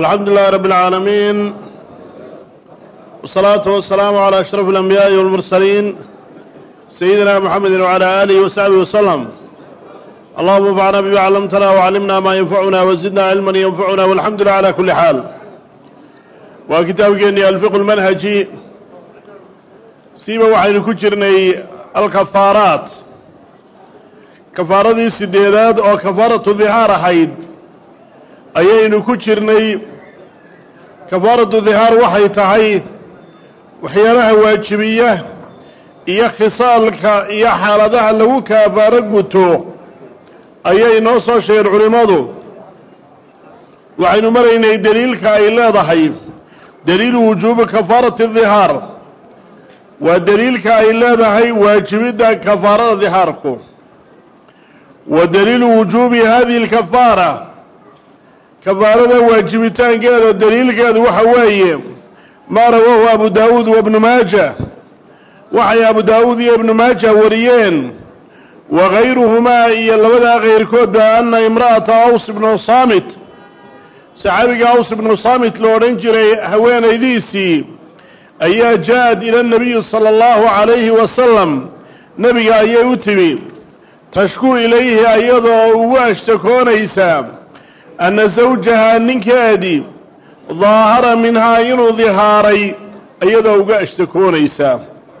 alxamdu lilahi rabb اlcaalamiin wsalaatu wasalaamu calى ashraf اlanbiyaaءi wاlmursaliin sayidina mxamedi wعalى alihi wasaxbihi waslm allahuma anfacna bima callamtana wcallimna maa yanfacuna wazidna cilman yanfacuna walxamdu lilah cala kuli xaal waa kitaabkeennii alfiqu lmanhaji siiba waxaynu ku jirnay alkafaaraat kafaaradii sideedaad oo kafaaratu dihaar ahayd ayaynu ku jirnay kafaaratu dihaar waxay tahay waxyaalaha waajibiya iyo khisaalka iyo xaaladaha lagu kafaaro guto ayay noo soo sheegeen culimmadu waxaynu maraynay deliilka ay leedahay deliilu wujuubi kafaarati dihaar waa deliilka ay leedahay waajibidda kafaarada dihaarku wa deliilu wujuubi hadihi alkafaara kafaarada waajibitaankeeda deliilkeedu waxa weeye maa rawaahu abu daawuud wa ibnu maaja waxay abu daawuud iyo ibnu maaja wariyeen wa gayruhumaa iyo labadaa kayrkoodba ana imra'ata aws ibnu saamit saxaabiga aws ibnu saamit la odhan jiray haweenaydiisii ayaa ja'ad ila nabiyi sala allahu calayhi wasalam nebiga ayay u timi tashkuu ilayhi iyadoo ugu ashtakoonaysa anna sawjaha ninkeedii daahara minhaa inuu dihaaray iyadoo uga ashtakoonaysa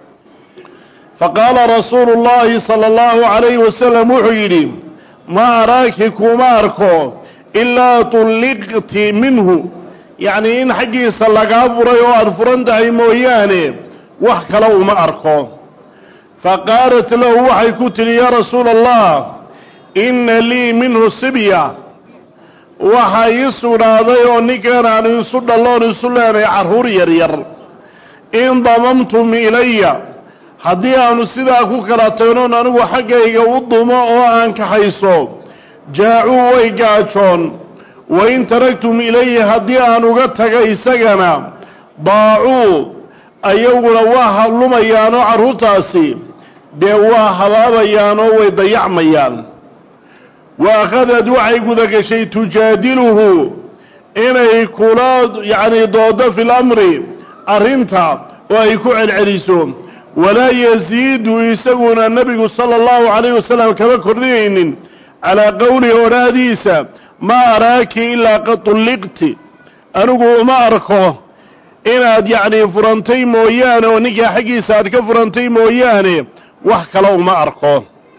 faqaala rasuulu llaahi sala allahu calayhi wasalam wuxuu yidhi ma araaki kuma arko ilaa tulliqti minhu yacnii in xaggiisa lagaa furay oo aada furan tahay mooyaane wax kale uma arko faqaalat lahu waxay ku tidhi yaa rasuula allah inna lii minhu sibya waxaa ii sugnaaday oo ninkan aan isu dhalloon isu leenay carruur yaryar in damamtum ilaya haddii aanu sidaa ku kala tagnoon anigu xaggayga u dumo oo aan kaxayso jaacuu way gaajoon wa in taragtum ilayhi haddii aan uga taga isagana daacuu ayaguna waa hallumayaanoo carruurtaasi dee waa habaabayaanoo way dayacmayaan wa akhadad waxay gudagashay tujaadiluhu inay kula yacnii doodo fi lamri arrinta oo ay ku celceliso walaa yasiidu isaguna nebigu sala allahu calayh wasalam kama kordhinaynin calaa qowlihi odhaahdiisa maa araaki ilaa qad tulliqti anigu uma arko inaad yacnii furantay mooyaane oo ninkaa xaggiisa aad ka furantay mooyaane wax kale uma arko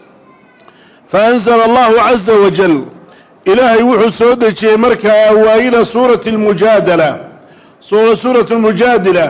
fa anzala allahu caza wajal ilaahay wuxuu soo dejiyey markaa awaa'ila suurati almujaadala suuratu lmujaadila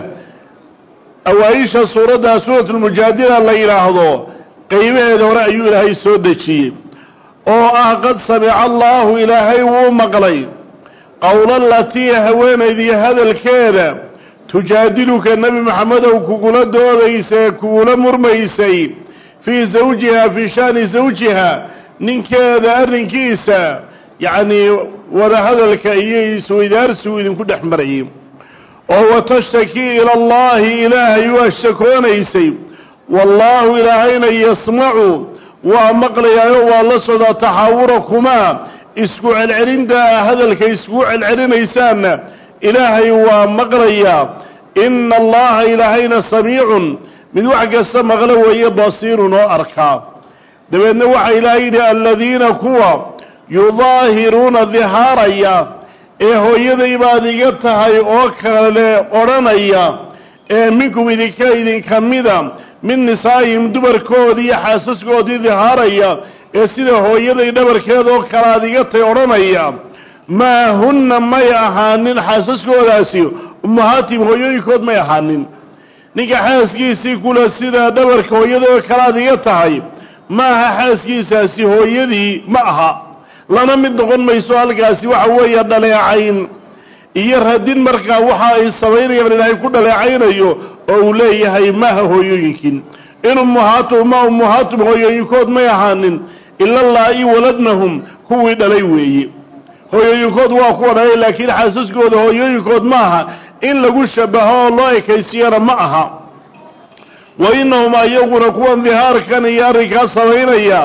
awaa-isha suuraddaa suuratu lmujaadila la yidhaahdo qeybaheeda hore ayuu ilaahay soo dejiyey oo ah qad samica allaahu ilaahay wuu maqlay qowla latii haweenaydii hadalkeeda tujaadiluka nebi maxamedow kugula doodaysay kugula murmaysay fii zawjiha fii shaani zawjiha ninkeeda arrinkiisa yacnii wadahadalka iyo isweydaarsigu idinku dhex marayay oo watashtaki ila allaahi ilaahay waa shakoonaysay wallaahu ilaahayna yasmacu waa maqlayaayoo waa la socdaa taxaawurakumaa isku celcelinta hadalka iskugu celcelinaysaanna ilaahay waa maqlayaa ina allaha ilaahayna samiicun mid wax kasta maqlo weeye basiirun oo arkaa dabeedna waxaa ilaahay yidhi aladiina kuwa yudaahiruuna dihaaraya ee hooyaday baad iga tahay oo kale odhanaya ee minkum idinka idinka mida min nisaa'ihim dumarkoodii iyo xaasaskoodii dihaaraya ee sida hooyaday dhabarkeeda oo kale aad iga tahay odhanaya maa hunna may ahaanin xaasaskoodaasi ummahaatihim hooyooyinkood may ahaanin ninka xaaskiisii kule sida dhabarka hooyada oo kale aad iga tahay ma aha xaaskiisaasi hooyadii ma aha lana mid noqon mayso halkaasi waxa weeye dhaleecayn iyo radin markaa waxa ay samaynayaan ilaahay ku dhaleecaynayo oo uu leeyahay maaha hooyooyinkiin in ummuhaatum ma ummuhaatum hooyooyinkood may ahaanin ila laa-i waladnahum kuwii dhalay weeye hooyooyinkood waa kuwa dhalay laakiin xaasaskooda hooyooyinkood ma aha in lagu shabaho oo loo ekaysiyana ma aha wa innahum ayaguna kuwan dihaarkan iyo arrinkaa samaynaya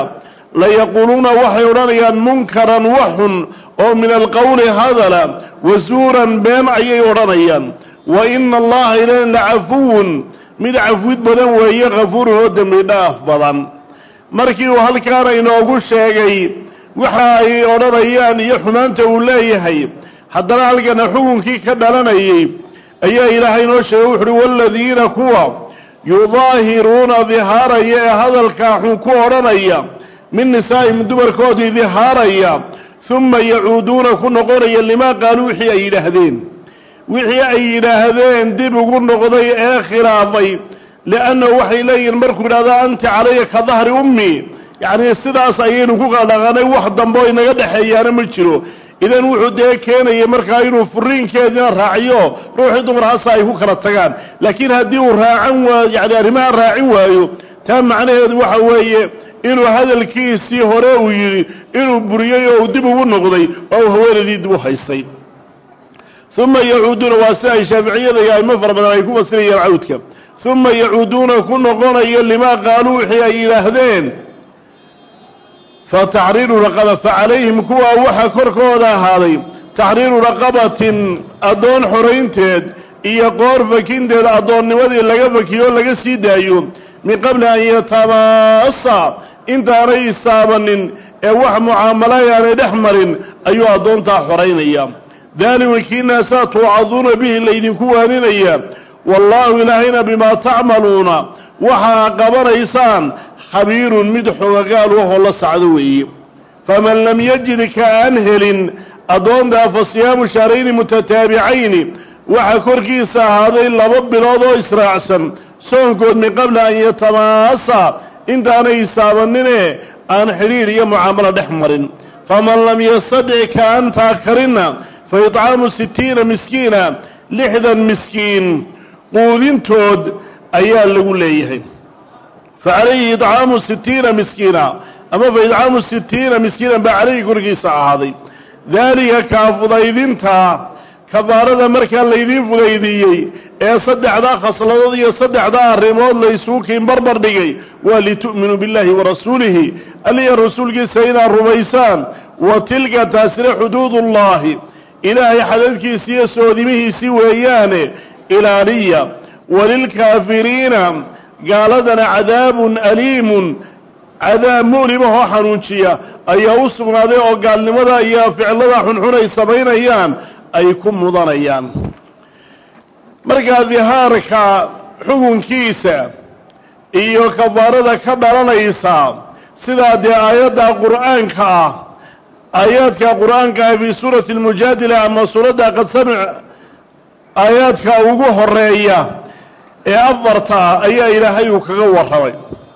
layaquuluuna waxay odhanayaan munkaran waxun oo min alqowli hadala wasuuran been ayay odhanayaan wa ina allaha ilahin lacafuwun mid cafwid badan weeye kafuurun oo dembi dhaaf badan markii uu halkaana inoogu sheegay waxa ay odhanayaan iyo xumaanta uu leeyahay haddana halkana xukunkii ka dhalanayay ayaa ilaahay inoo sheegay wuxuuhi waaladiina kuwa yudaahiruuna dihaaraya ee hadalkaa xun ku odhanaya min nisaa'ihim dumarkoodii dihaaraya uma yacuuduuna ku noqonaya limaa qaaluu wixii ay yidhaahdeen wixii ay yidhaahdeen dib ugu noqday ee khilaafay liannahu waxay leeyihiin markuu yidhahdo anta calaya ka dahri ummi yacnii sidaas ayaynu ku qaldhaqanay wax dambe oo inaga dhexeeyaana ma jiro idan wuxuu dee keenaya markaa inuu furiinkeediina raaciyo ruuxii dumar hasa ay ku kala tagaan laakiin haddii uu raacan waayo yani arrimaha raacin waayo taa macnaheedu waxa weeye inuu hadalkiisii hore uu yidhi inuu buriyey oo uu dib ugu noqday oo uu haweenaydii dib u haystay uma yacuuduuna waa si ay shaaficiyada iyo aimo fara badan ay ku fasirayaan cawdka uma yacuuduuna ku noqonayo limaa qaaluu wixii ay yidhaahdeen fa taxriiru raqaba fa calayhim kuwaa waxaa korkooda ahaaday taxriiru raqabatin addoon xoraynteed iyo qoor fakinteed addoonnimadii laga fakiyo o laga sii daayo min qabli an yatamaasa intaanay istaabanin ee wax mucaamala aanay dhex marin ayuu addoontaa xoraynaya daalika kiinaasaa tuucaduuna bihi laydinku waaninaya wallaahu ilaahayna bimaa tacmaluuna waxaa qabanaysaan khabiirun mid xogagaal wahoo la sacdo weeye faman lam yajid ka aan helin addoontaa fa siyaamu shahrayni mutataabicayni waxaa korkiisa ahaaday laba bilood oo israacsan soonkood min qabli an yatamaasa intaanay isaabanine aan xidhiidh iyo mucaamalo dhex marin faman lam yastadic ka aan taakarinna fa itcaamu sittiina miskiina lixdan miskiin quudintood ayaa lagu leeyahay fa calayhi idcaamu sittiina miskiina ama fa idcaamu sittiina miskiinan baa calayhi korkiisa ahaaday daalika kaa fudaydinta kafaarada markaa laydiin fudaydiiyey ee saddexdaa khasladood iyo saddexdaa arrimood laysugu kiin barbar dhigay waa litu'minuu biاllahi wa rasuulihi aliya rasuulkiisa inaad rumaysaan wa tilka taasina xuduudullaahi ilaahay xadadkiisi iyo soodimihiisii weeyaane ilaaliya walilkaafiriina gaaladana cadaabun aliimun cadaab mu'limahoo xanuunjiya ayaa u sugnaaday oo gaalnimada iyo ficilada xunxun ay samaynayaan ay ku mudanayaan markaa dihaarka xukunkiisa iyo kafaarada ka dhalanaysa sidaa dee aayadda qur'aanka ah aayaadka qur'aanka ah fii suurati almujaadila ama suuradda qad samic aayaadka ugu horeeya ee afarta ayaa ilaahay uu kaga warramay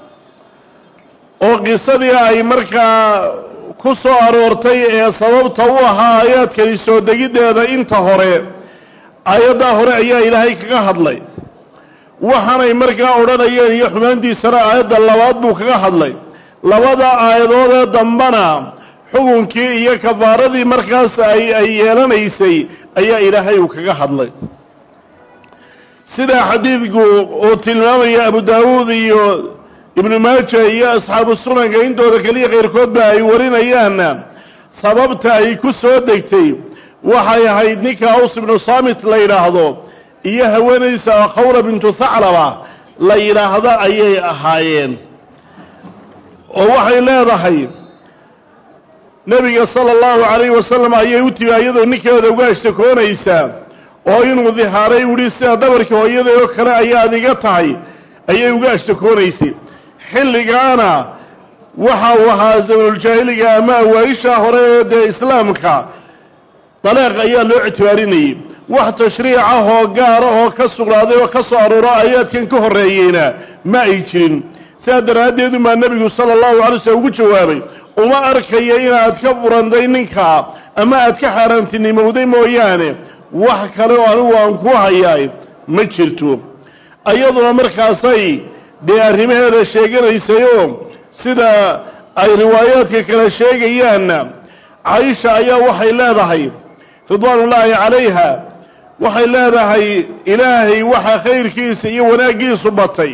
oo qisadii ay markaa ku soo aroortay ee sababta u ahaa aayaadkani soo degiddeeda inta hore aayaddaa hore ayaa ilaahay kaga hadlay waxaanay markaa odhanayeen iyo xumaantiisana aayadda labaad buu kaga hadlay labada aayadoodee dambana xukunkii iyo kafaaradii markaas ay ay yeelanaysay ayaa ilaahay uu kaga hadlay sidaa xadiidku uu tilmaamaya abu daawuud iyo ibnu maaja iyo asxaabu sunanka intooda keliya qayrkoodba ay warinayaanna sababta ay ku soo degtay waxay ahayd ninka aws ibnu saamit la yidhaahdo iyo haweenaysa khawra bintu thaclaba la yidhaahdo ayay ahaayeen oo waxay leedahay nebiga sala allahu calayhi wasalam ayay u timi iyadoo ninkeeda uga ashtakoonaysaa oo inuu dihaaray uhi sida dhabarkii hooyada oo kale ayaad iga tahay ayay uga ashtakoonaysay xilligaana waxa uu ahaa zamanuljaahiliga ama awaa-isha hore ee dee islaamka daleeq ayaa loo ictibaarinayay wax tashriic ah oo gaara oo ka sugnaaday oo ka soo arooro aayaadkan ka horreeyeyna ma ay jirin sidaa daraaddeed umaa nebigu sala allahu alay slm ugu jawaabay uma arkayo inaad ka furantay ninkaa ama aad ka xaaraantinimowday mooyaane wax kale oo anigu aan ku hayaay ma jirto iyaduna markaasay dee arrimaheeda sheeganaysayoo sida ay riwaayaadka kale sheegayaanna caisha ayaa waxay leedahay ridwaanullaahi calayha waxay leedahay ilaahay waxa khayrkiisa iyo wanaaggiisu batay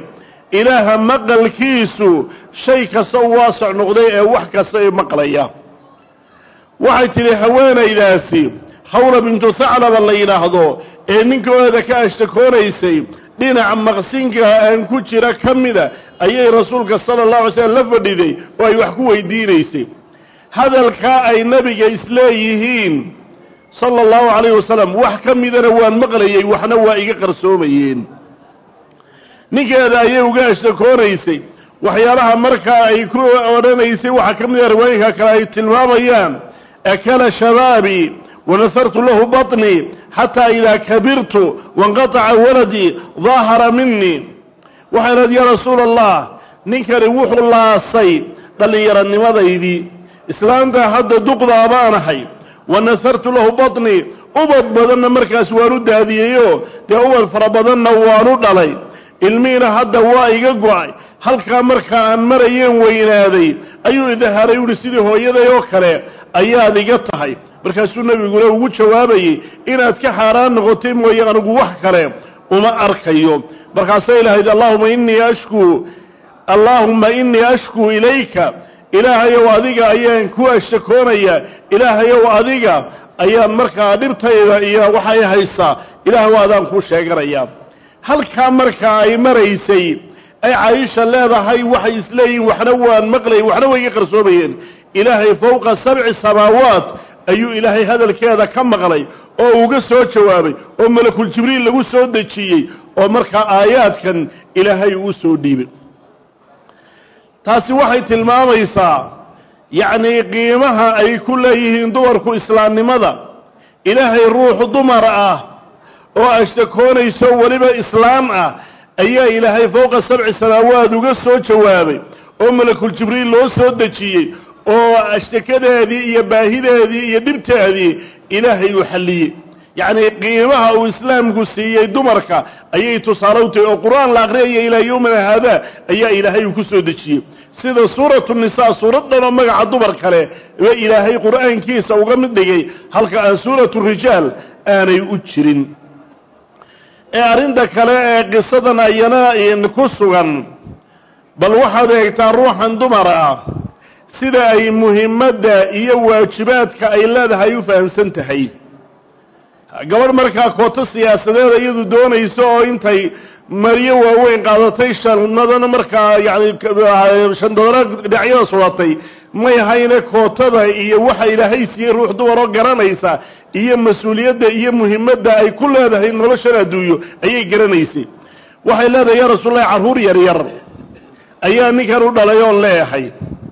ilaaha maqalkiisu shay kasta u waasac noqday ee wax kasta ee maqlaya waxay tidhi haweenaydaasi hawla bintu thaclaba la yidhaahdo ee ninkooda ka ashtakoonaysay dhinaca maqsinka aan ku jira ka mida ayay rasuulka sala allahu alay slam la fadhiday oo ay wax ku weydiinaysay hadalkaa ay nebiga isleeyihiin sala allahu calayh wasalam wax ka midana waan maqlayey waxna waa iga qarsoomayeen ninkeeda ayay uga ashtakoonaysay waxyaalaha markaa ay ku odhanaysay waxaa ka mid a riwaayinka kale ay tilmaamayaan akala shabaabii wanasartu lahu baطnii xataa idaa kabirtu wainqataca waladii daahara minii waxay idhaad yaa rasuula allah ninkani wuxuu laasay dhallinyaronimadaydii islaanta hadda duqdaa baanahay wanasartu lahu baطnii ubad badanna markaas waanu daadiyeyoo dee ubad fara badanna waanu dhalay ilmihiina hadda waa iga go'ay halkaa markaa aan marayeen weynaaday ayuu idahaaray uhi sidii hooyaday oo kale ayaad iga tahay markaasuu nebiguna ugu jawaabayey inaad ka xaaraan noqotay mooye anigu wax kale uma arkayo markaasay lahayd allahuma innii ashkuu allaahumma innii ashkuu ilayka ilaahayow adiga ayaan ku ashtakoonaya ilaahayow adiga ayaan markaa dhibtayda iyo waxay haysaa ilaahw adaan kuu sheeganaya halkaa markaa ay maraysay ay caaisha leedahay waxay isleeyihin waxna waan maqlayay waxna way iga qarsoomayeen ilaahay fowqa sabci samaawaat ayuu ilaahay hadalkeeda ka maqlay oo uga soo jawaabay oo malakul jibriil lagu soo dejiyey oo markaa aayaadkan ilaahay uu soo dhiibay taasi waxay tilmaamaysaa yacnii qiimaha ay ku leeyihiin dumarku islaamnimada ilaahay ruux dumar ah oo ashtakoonayso weliba islaam ah ayaa ilaahay fowqa sabci samaawaad uga soo jawaabay oo malakul jibriil loo soo dejiyey oo ashtakadeedii iyo baahideedii iyo dhibteedii ilaahay uu xalliyey yacnii qiimaha uu islaamku siiyey dumarka ayay tusaale u tahay oo qur-aan la aqriyaya ilaa yowmina haadaa ayaa ilaahay uu ku soo dejiyey sida suuratu nisaa suurad dhanoo magaca dumar kale ba ilaahay qur'aankiisa uga mid dhigay halka aan suuratu rijaal aanay u jirin ee arrinta kale ee qisadan ayana ku sugan bal waxaad eegtaa ruuxan dumar ah sida ay muhimadda iyo waajibaadka ay leedahay u fahamsan tahay gabadh markaa kooto siyaasadeed iyadu doonayso oo intay maryo waaweyn qaadatay shanadana markaa yani shandadana dhinacyada suratay may hayne kootada iyo waxa ilaahay siiyey ruux dumaroo garanaysa iyo mas-uuliyadda iyo muhimadda ay ku leedahay noloshan adduunyo ayay garanaysay waxay leedahay yaa rasuullahi carruur yaryar ayaa ninkan u dhalay oon leeyahay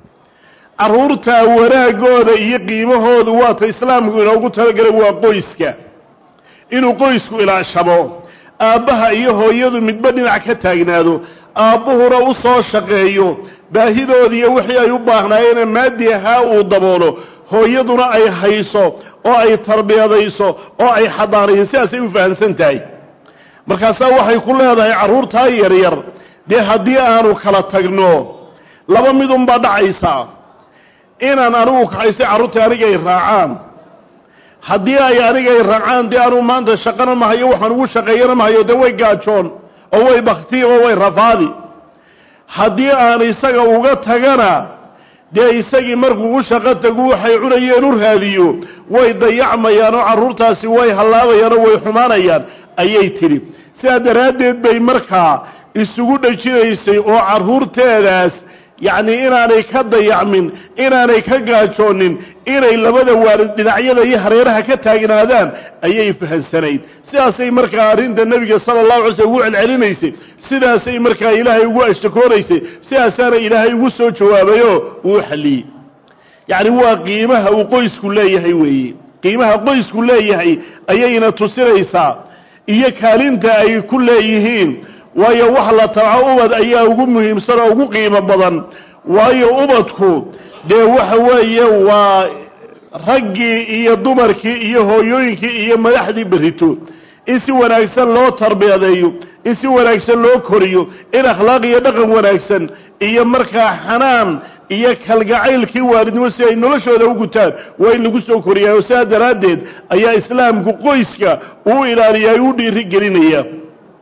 carruurtaa wanaagooda iyo qiimahoodu waata islaamku inoogu talagalay waa qoyska inuu qoysku ilaashamo aabbaha iyo hooyadu midba dhinac ka taagnaado aabbuhuna u soo shaqeeyo baahidoodiiyo wixii ay u baahnaayeenee maadi ahaa uu daboolo hooyaduna ay hayso oo ay tarbiyadayso oo ay xadaanayso sidaasay u fahamsan tahay markaasaa waxay ku leedahay carruurtaa yaryar dee haddii aanu kala tagno laba midunbaa dhacaysaa inaan anigu kaxaysay carruurtai anigay raacaan haddii ay anigay raacaan dee anuu maanta shaqana mahayo waxaan ugu shaqeeyana mahayo dee way gaajoon oo way bakti oo way rafaadi haddii aan isaga uga tagana dee isagii markuu u shaqo tagu waxay cunayeen u raadiyo way dayacmayaan oo carruurtaasi way hallaabayaan oo way xumaanayaan ayay tidhi sidaa daraaddeed bay markaa isugu dhajinaysay oo carruurteedaas yacnii inaanay ka dayacmin inaanay ka gaajoonin inay labada waalid dhinacyada iyo hareeraha ka taagnaadaan ayay fahansanayd sidaasay markaa arrinta nebiga sala allahu alay slm ugu celcelinaysay sidaasay markaa ilaahay ugu ashtakoonaysay sidaasaana ilaahay ugu soo jawaabayoo uu xalliyey yacni waa qiimaha uu qoysku leeyahay weeye qiimaha qoysku leeyahay ayayna tusinaysaa iyo kaalinta ay ku leeyihiin waayo wax la tabaco ubad ayaa ugu muhiimsan oo ugu qiimo badan waayo ubadku dee waxa weeye waa raggii iyo dumarkii iyo hooyooyinkii iyo madaxdii berrito in si wanaagsan loo tarbiyadeeyo in si wanaagsan loo koriyo in akhlaaq iyo dhaqan wanaagsan iyo markaa xanaan iyo kalgacaylkii waalidnimo si ay noloshooda u gutaan waa in lagu soo koriyaa oo sidaa daraaddeed ayaa islaamku qoyska uu ilaaliyaa u dhiiri gelinaya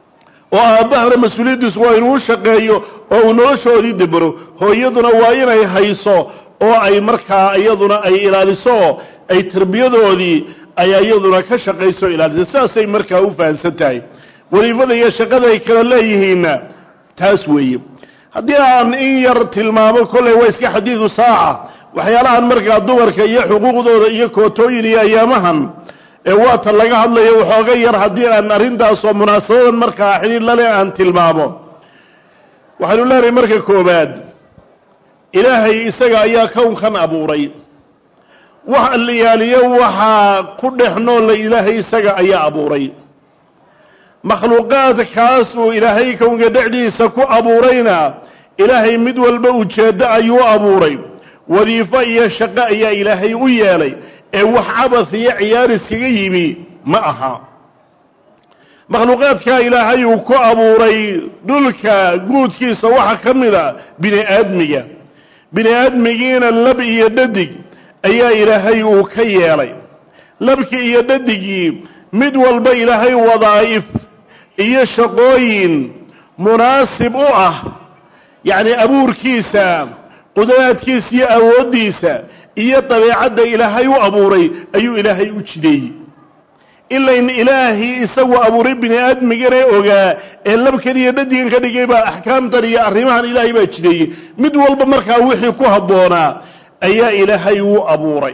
oo aabbahana mas-uuliyaddiisu waa inuu shaqeeyo oo uu noloshoodii debero hooyaduna waa inay hayso oo ay markaa iyaduna ay ilaaliso oo ay tarbiyadoodii ay iyaduna ka shaqayso ilaaliso sidaasay markaa u fahamsan tahay wadiifada iyo shaqada ay kala leeyihiinna taas weeye haddii aan in yar tilmaamo kolley waa iska xadiidu saaca waxyaalahan markaa dumarka iyo xuquuqdooda iyo kootooyin iyo ayaamahan ee waata laga hadlayo waxooga yar haddii aan arrintaasoo munaasabadan markaa xidhiir lale aan tilmaamo waxaynu leenahay marka koowaad ilaahay isaga ayaa kownkan abuuray wax alliyaaliyo waxaa ku dhex noolla ilaahay isaga ayaa abuuray makhluuqaadkaas uu ilaahay kownka dhexdiisa ku abuurayna ilaahay mid walba ujeeddo ayuu abuuray wadiifo iyo shaqo ayaa ilaahay u yeelay ee wax cabas iyo ciyaar iskaga yimi ma aha makhluuqaadkaa ilaahay uu ku abuuray dhulka guudkiisa waxaa ka mid a bini aadmiga bini aadmigiina lab iyo dhadig ayaa ilaahay uu ka yeelay labkii iyo dhadigii mid walba ilaahay wadaa'if iyo shaqooyin munaasib u ah yacni abuurkiisa qudraadkiisa iyo awooddiisa iyo dabeecadda ilaahay u abuuray ayuu ilaahay u jideeyey ilayn ilaahii isagu abuuray bini aadmigana ogaa ee labkan iyo dhadigan ka dhigay baa axkaamtan iyo arrimahan ilaahay baa jideeyey mid walba markaa wixii ku habboonaa ayaa ilaahay u abuuray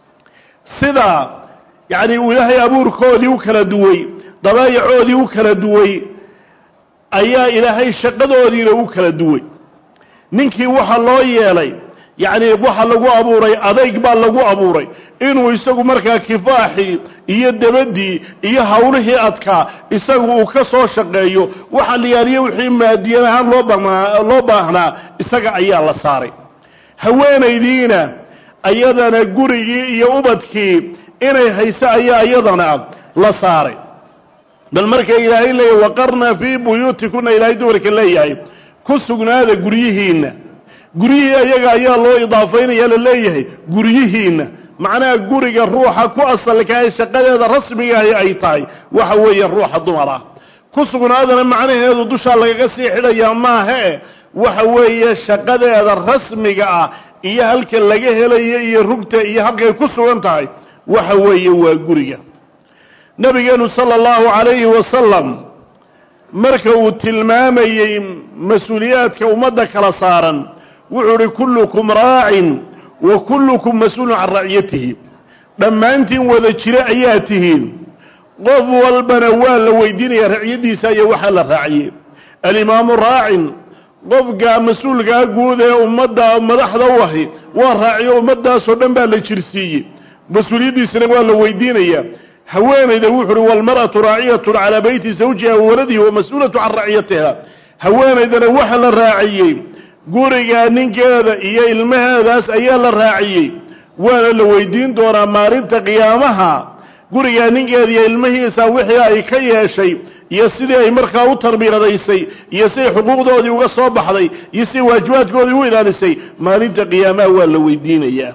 sida yacni uu ilaahay abuurkoodii u kala duway dabaayacoodii u kala duway ayaa ilaahay shaqadoodiina u kala duway ninkii waxa loo yeelay yacni waxa lagu abuuray adayg baa lagu abuuray inuu isagu markaa kifaaxii iyo debadii iyo hawlihii adkaa isagu uu ka soo shaqeeyo waxa liyaaliyo wixii maadiyan ahaan loo baahnaa loo baahnaa isaga ayaa la saaray haweenaydiina ayadana gurigii iyo ubadkii inay hayso ayaa iyadana la saaray bal marka ilaahay leeyahy waqarna fii buyuutikuna ilaahay dumarka leeyahay ku sugnaada guryihiinna guryihii ayaga ayaa loo idaafaynaya la leeyahay guryihiinna macnaha guriga ruuxa ku asalka ee shaqadeeda rasmigaahi ay tahay waxa weeye ruuxa dumar ah ku sugnaadana macnaheedu dushaa lagaga sii xidhayaa maahae waxa weeye shaqadeeda rasmiga ah iyo halka laga helayo iyo rugta iyo halkay ku sugan tahay waxa weeye waa guriga nabigeenu sala allahu calayhi wasalam marka uu tilmaamayey mas-uuliyaadka ummadda kala saaran wuxuu uhi kullukum raacin wa kullukum mas-uulun can raciyatihi dhammaantiin wada jire ayaa tihiin qof walbana waa la weydiinaya raciyadiisa iyo waxaa la raaciyey alimaamu raacin qofka mas-uulkaa guud ee ummadda madaxda u ahi waa raaciyo ummaddaasoo dhan baa la jirsiiyey mas-uuliyaddiisana waa la weydiinaya haweenayda wuxu uhi walmar'atu raaciyatun calaa beyti zawjiha wa waladihi wa mas-uulatu can raciyatiha haweenaydana waxa la raaciyey guriga ninkeeda iyo ilmaheedaas ayaa la raaciyey waana la weydiin doonaa maalinta qiyaamaha gurigaa ninkeeda iyo ilmihiisa wixii ay ka yeeshay iyo sidii ay markaa u tarbiyadaysay iyo siday xuquuqdoodii uga soo baxday iyo siday waajibaadkoodii u ilaalisay maalinta qiyaamaha waa la weydiinayaa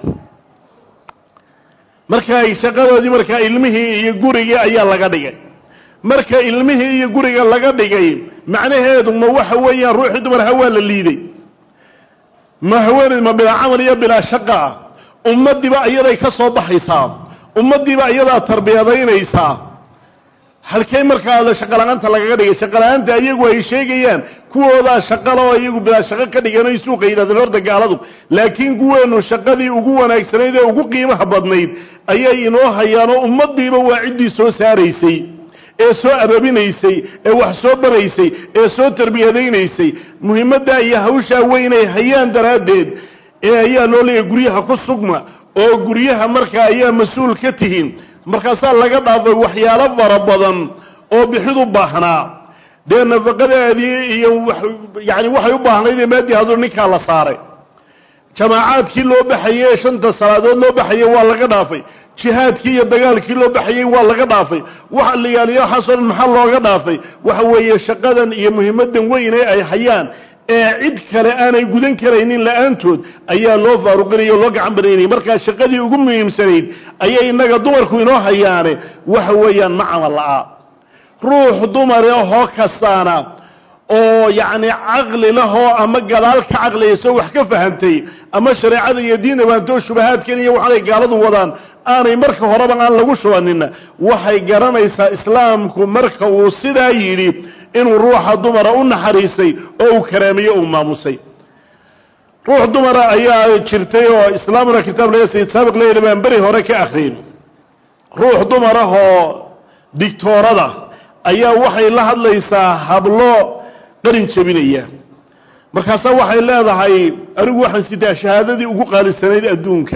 marka ay shaqadoodii markaa ilmihii iyo gurigii ayaa laga dhigay marka ilmihii iyo guriga laga dhigay macnaheedu ma waxa weeyaan ruuxii dumarha waa la liiday ma haweeneyd ma bilaa camal iyo bilaa shaqa ah ummaddiiba iyaday ka soo baxaysaa ummaddiiba iyadaa tarbiyadaynaysaa halkay markaa shaqala-aanta lagaga dhigay shaqala-aanta iyagu ay sheegayaan kuwoodaa shaqala oo iyagu bilaa shaqo ka dhigeen oy suuqa yidhahdeen horta gaaladu laakiin kuweennu shaqadii ugu wanaagsanayd ee ugu qiimaha badnayd ayay inoo hayaanoo ummaddiiba waa ciddii soo saaraysay ee soo ababinaysay ee wax soo baraysay ee soo tarbiyadaynaysay muhiimaddaa iyo hawshaa weynay hayaan daraaddeed ee ayaa loo leeyahay guryaha ku sugma oo guryaha markaa ayaa mas-uul ka tihiin markaasaa laga dhaafay waxyaalo fara badan oo bixidu baahnaa dee nafaqadeedii iyo yani waxay u baahnayd ee maadii hadu ninkaa la saaray jamaacaadkii loo baxayey ee shanta salaadood loo baxayey waa laga dhaafay jihaadkii iyo dagaalkii loo baxayey waa laga dhaafay waxa la yaaliya waxaasoo dhan maxaa looga dhaafay waxa weeye shaqadan iyo muhiimadan weyn ee ay hayaan ee cid kale aanay gudan karaynin la-aantood ayaa loo faaruqinaya o loo gacan banaynaya markaa shaqadii ugu muhiimsanayd ayay innaga dumarku inoo hayaane waxa weeyaan ma camal la'a ruux dumar ahoo kastaana oo yacni caqli lahoo ama gadaal ka caqliyayso wax ka fahamtay ama shareecada iyo diinta baantoo shubahaadkan iyo waxaanay gaaladu wadaan aanay marka horeba aan lagu shubanina waxay garanaysaa islaamku marka uu sidaa yidhi inuu ruuxa dumara u naxariistay oo uu karaameeyo uu maamusay ruux dumara ayaa jirtay oo islaamuna kitaab laga sayid saabiq leeyidhi baan beri hore ka akhriyin ruux dumar ah oo digtoorada ayaa waxay la hadlaysaa hablo qarin jebinaya markaasaa waxay leedahay anigu waxaan sitaa shahaadadii ugu qaalisanayd adduunka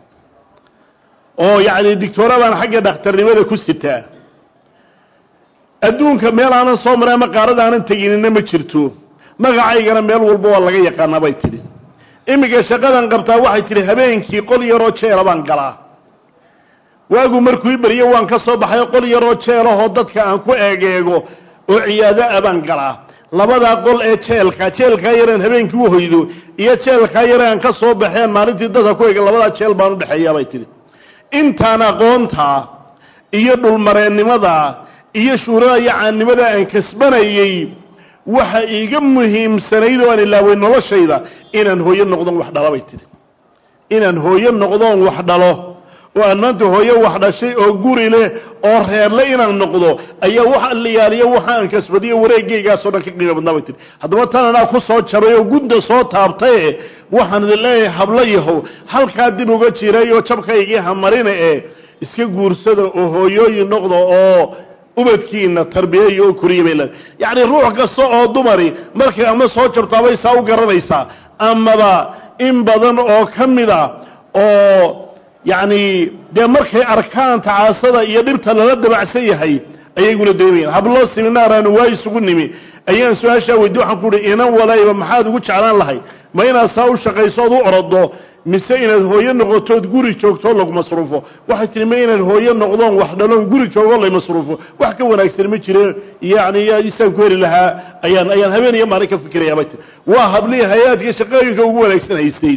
oo yacni digtoora baan xagga dhakhtarnimada ku sitaa adduunka meel aanan soo maray ama qaarada aanan teginina ma jirto magacaygana meel walba waa laga yaqaanaa bay tidhi iminka shaqadan qabtaa waxay tidhi habeenkii qol yaroo jeela baan galaa waagu markuu i beriyo waan ka soo baxay qol yaroo jeelahoo dadka aan ku eegeego oo ciyaado a baan galaa labadaa qol ee jeelka jeelkaa yareen habeenkii u hoydo iyo jeelkaa yare aan ka soo baxeen maalintii dadka ku eega labadaa jeel baan u dhexeeyaa bay tidhi intaan aqoontaa iyo dhulmareennimada iyo shuurada iyo caannimada aan kasbanayey waxa iiga muhiimsanayd oo aan ilaaway noloshayda inaan hooyo noqdoon wax dhalo bay tidhi inaan hooyo noqdoon wax dhalo oo aan maanta hooyo wax dhashay oo guri leh oo reerle inaan noqdo ayaa wax alliyaaliyo waxa aan kasbadiyo wareegaygaasoo dhan ka qiimo badnaa bay tihi haddaba tan anaa ku soo jabay oo gudda soo taabtaye waxaan idin leeyahay hablo yahow halkaa dib uga jiray oo jabkaygii hamarina ee iska guursada oo hooyooyin noqda oo ubadkiina tarbiyeeya oo koriya bay leedahay yacni ruux kasta oo dumari markay ama soo jabtaabay saa u garanaysaa amaba in badan oo ka mida oo yacni dee markay arkaan tacaasada iyo dhibta lala dabacsan yahay ayayguna dareemayaan hablo siminaaraanu waa isugu nimi ayaan su-aashaa weydi waxaan ku uhi inan walayba maxaad ugu jeclaan lahay ma inaad saa u shaqayso ood u orodo mise inaad hooyo noqotood guri joogtoo lagu masruufo waxay tihi ma inaan hooyo noqdoon wax dhaloon guri joogoo lay masruufo wax ka wanaagsan ma jire yacni isaan ku heli lahaa ayaan ayaan habeen iyo maalin ka fikirayaa bay tihi waa hablihii hay-aadka shaqooyinka ugu wanaagsan haystay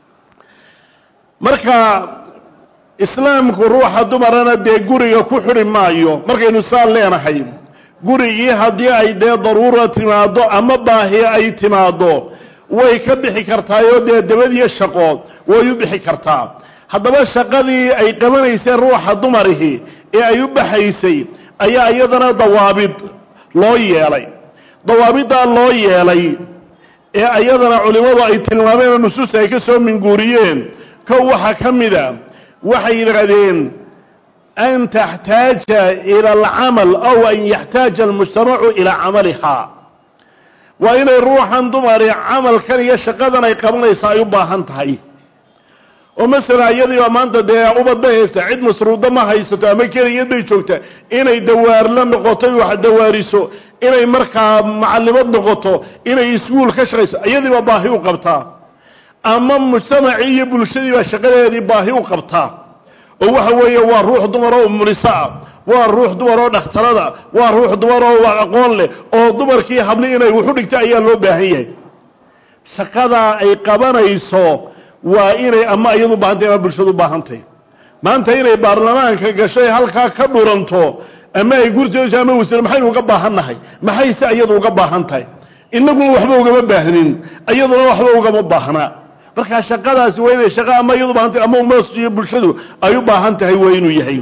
marka islaamku ruuxa dumarana dee guriga ku xidhi maayo markaynu saa leenahay gurigii haddii ay dee daruura timaaddo ama baahi ay timaaddo way ka bixi kartaayoo dee dabadiyo shaqo way u bixi kartaa haddaba shaqadii ay qabanayseen ruuxa dumarihi ee ay u baxaysay ayaa iyadana dawaabid loo yeelay dawaabiddaa loo yeelay ee iyadana culimmadu ay tilmaameen oo nusuus ay ka soo minguuriyeen kow waxaa ka mida waxay yidhaahdeen an taxtaaja ila alcamal aw an yaxtaaja almujtamacu ilaa camalihaa waa inay ruuxan dumari camalkan iyo shaqadan ay qabanaysa ay u baahan tahay oo masalan iyadiiba maanta dee ubad ba haysta cid masruuda ma haysato ama keligeed bay joogta inay dawaarla noqoto wax dawaariso inay markaa macallimad noqoto inay iskuul ka shaqayso iyadiiba baahi u qabtaa ama mujtamacii iyo bulshadiibaa shaqadeedii baahi u qabtaa oo waxa weeye waa ruux dumar oo muliso ah waa ruux dumar oo dhakhtarada waa ruux dumar oo aqoon leh oo dumarkii habli inay wuxu dhigta ayaa loo baahan yahay shaqadaa ay qabanayso waa inay ama iyadu baahantay ama bulshadu baahantahy maanta inay baarlamaanka gashay halkaa ka dhuranto ama ay gurtoosa ama wasiir maxaynu uga baahannahay maxayse iyadu uga baahan tahay inaguna waxba ugama baahnin iyaduna waxba ugama baahnaa markaa shaqadaasi waa inay shaqa ama iyadu baahantay ama umas iyo bulshadu ay u baahan tahay waa inuu yahay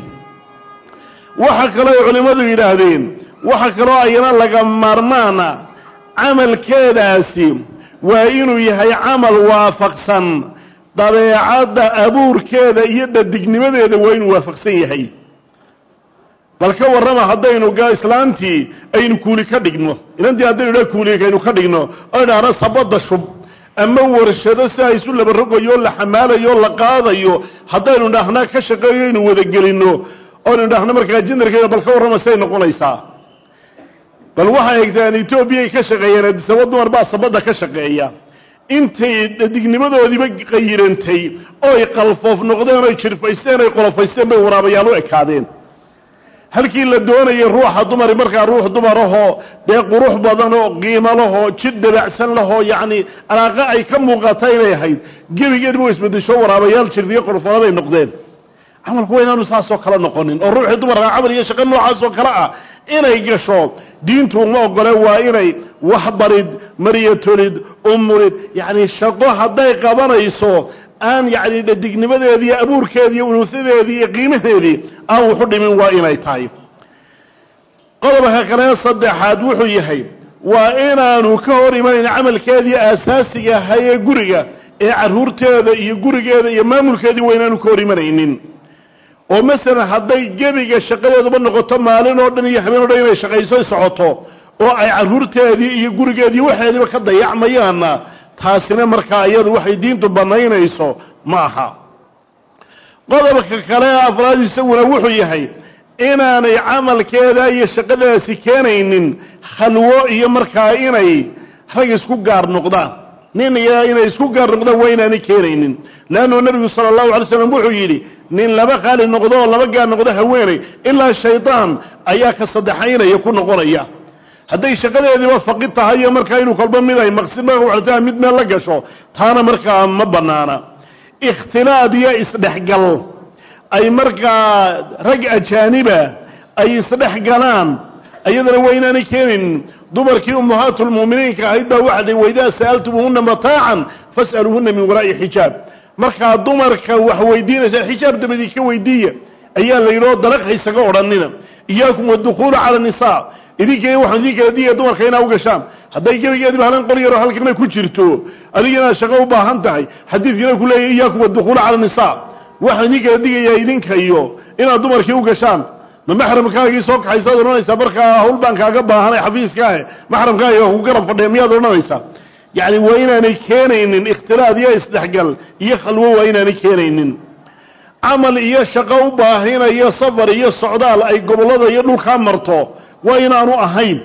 waxa kaloo ay culimmadu yidhaahdeen waxa kaloo ayana laga maarmaana camalkeedaasi waa inuu yahay camal waafaqsan dabeecadda abuurkeeda iyo dhadignimadeeda waa inuu waafaqsan yahay bal ka warrama haddaynu islaantii aynu kuuli ka dhigno inantii haddaynu dha kuulikaynu ka dhigno oo idhaahno sabadda shub ama warshado sidaa isu laba rogayo la xamaalayo la qaadayo haddaynu dhahna ka shaqeeyo aynu wadagelinno oynu dhahno markaa jindarkeena bal ka warrama siday noqonaysaa bal waxay egtaan etoobiyay ka shaqeeyeen adisaba dumar baa sabadda ka shaqeeya intay dhadignimadoodiiba qayirantay oy qalfoof noqdeen oy jirfaysteen oy qolofaysteen bay waraabayaal u ekaadeen halkii la doonayay ruuxa dumari markaa ruux dumarahoo dee qurux badan oo qiimo lahoo jid dabacsan lahoo yacni alaaqo ay ka muuqata inay ahayd gebigeedba wa isbedesho waraabayaal jirfiyo qorfona bay noqdeen camalku waa inaanu saasoo kale noqonin oo ruuxii dumarka camal iyo shaqo noocaasoo kale ah inay gasho diintu uma ogole waa inay waxbarid maryatolid umulid yacni shaqo hadday qabanayso aan yacni dhadignimadeedii iyo abuurkeedii iyo unuusadeedii iyo qiimaheedii aan wuxu dhimin waa inay tahay qodobka kale saddexaad wuxuu yahay waa inaanu ka hor imanayn camalkeedii aasaasiga ahaa ee guriga ee carruurteeda iyo gurigeeda iyo maamulkeedii waa inaanu ka hor imanaynin oo masalan hadday gebiga shaqadeeduba noqoto maalin oo dhan iyo habeen o dhan inay shaqayso socoto oo ay carruurteedii iyo gurigeedii waxeediiba ka dayacmayaanna taasina markaa iyadu waxay diintu bannaynayso ma aha qodobka kale ee afraad isaguna wuxuu yahay inaanay camalkeeda iyo shaqadaasi keenaynin khalwo iyo markaa inay rag isku gaar noqdaan nin iyo inay isku gaar noqdaan waa inaanay keenaynin leannu nebigu sala allahu alay slam wuxuu yidhi nin laba qaali noqdo oo laba gaar noqdo haweenay ilaa shaydaan ayaa ka saddexaynaya ku noqonaya hadday shaqadeediiba faqid tahay iyo markaa inuu kolba mid ay maqsid maa mid meel la gasho taana markaa ma bannaana ikhtilaad iyo isdhexgal ay markaa rag ajaaniba ay isdhex galaan iyadana waa inaanay keenaynin dumarkii ummahaatulmu'miniinka ahayd baa waxa dhi waidaa sa'altumuuhunna mataacan fas'aluuhunna min waraa'i xijaab markaa dumarka wax weydiinaysa xijaab dabadii ka weydiiya ayaa la yidhi oo dalaq haysaga odhanina iyaakum wadukhuula cala nisaa idinkay waxaan idin kala digaya dumarka inaa u gashaan hadday gebigeediba halan qor yaroo halkana ku jirto adigina shaqo u baahan tahay xadiidkina ku leeyahy iyaakum wadukhuula cala nisaa waxaan idin kala digayaa idinka iyo inaad dumarkii u gashaan ma maxramkaagii soo kaxaysaad odhanaysaa markaa hawl baan kaaga baahanay xafiiskaahe maxramkaaga ku garab fadhiya miyaad odhanaysaa yacni waa inaanay keenaynin ikhtilaad iyo isdhexgal iyo khalwo waa inaanay keenaynin camal iyo shaqo u baahinayo safar iyo socdaal ay gobollada iyo dhulkaa marto waa inaanu ahayn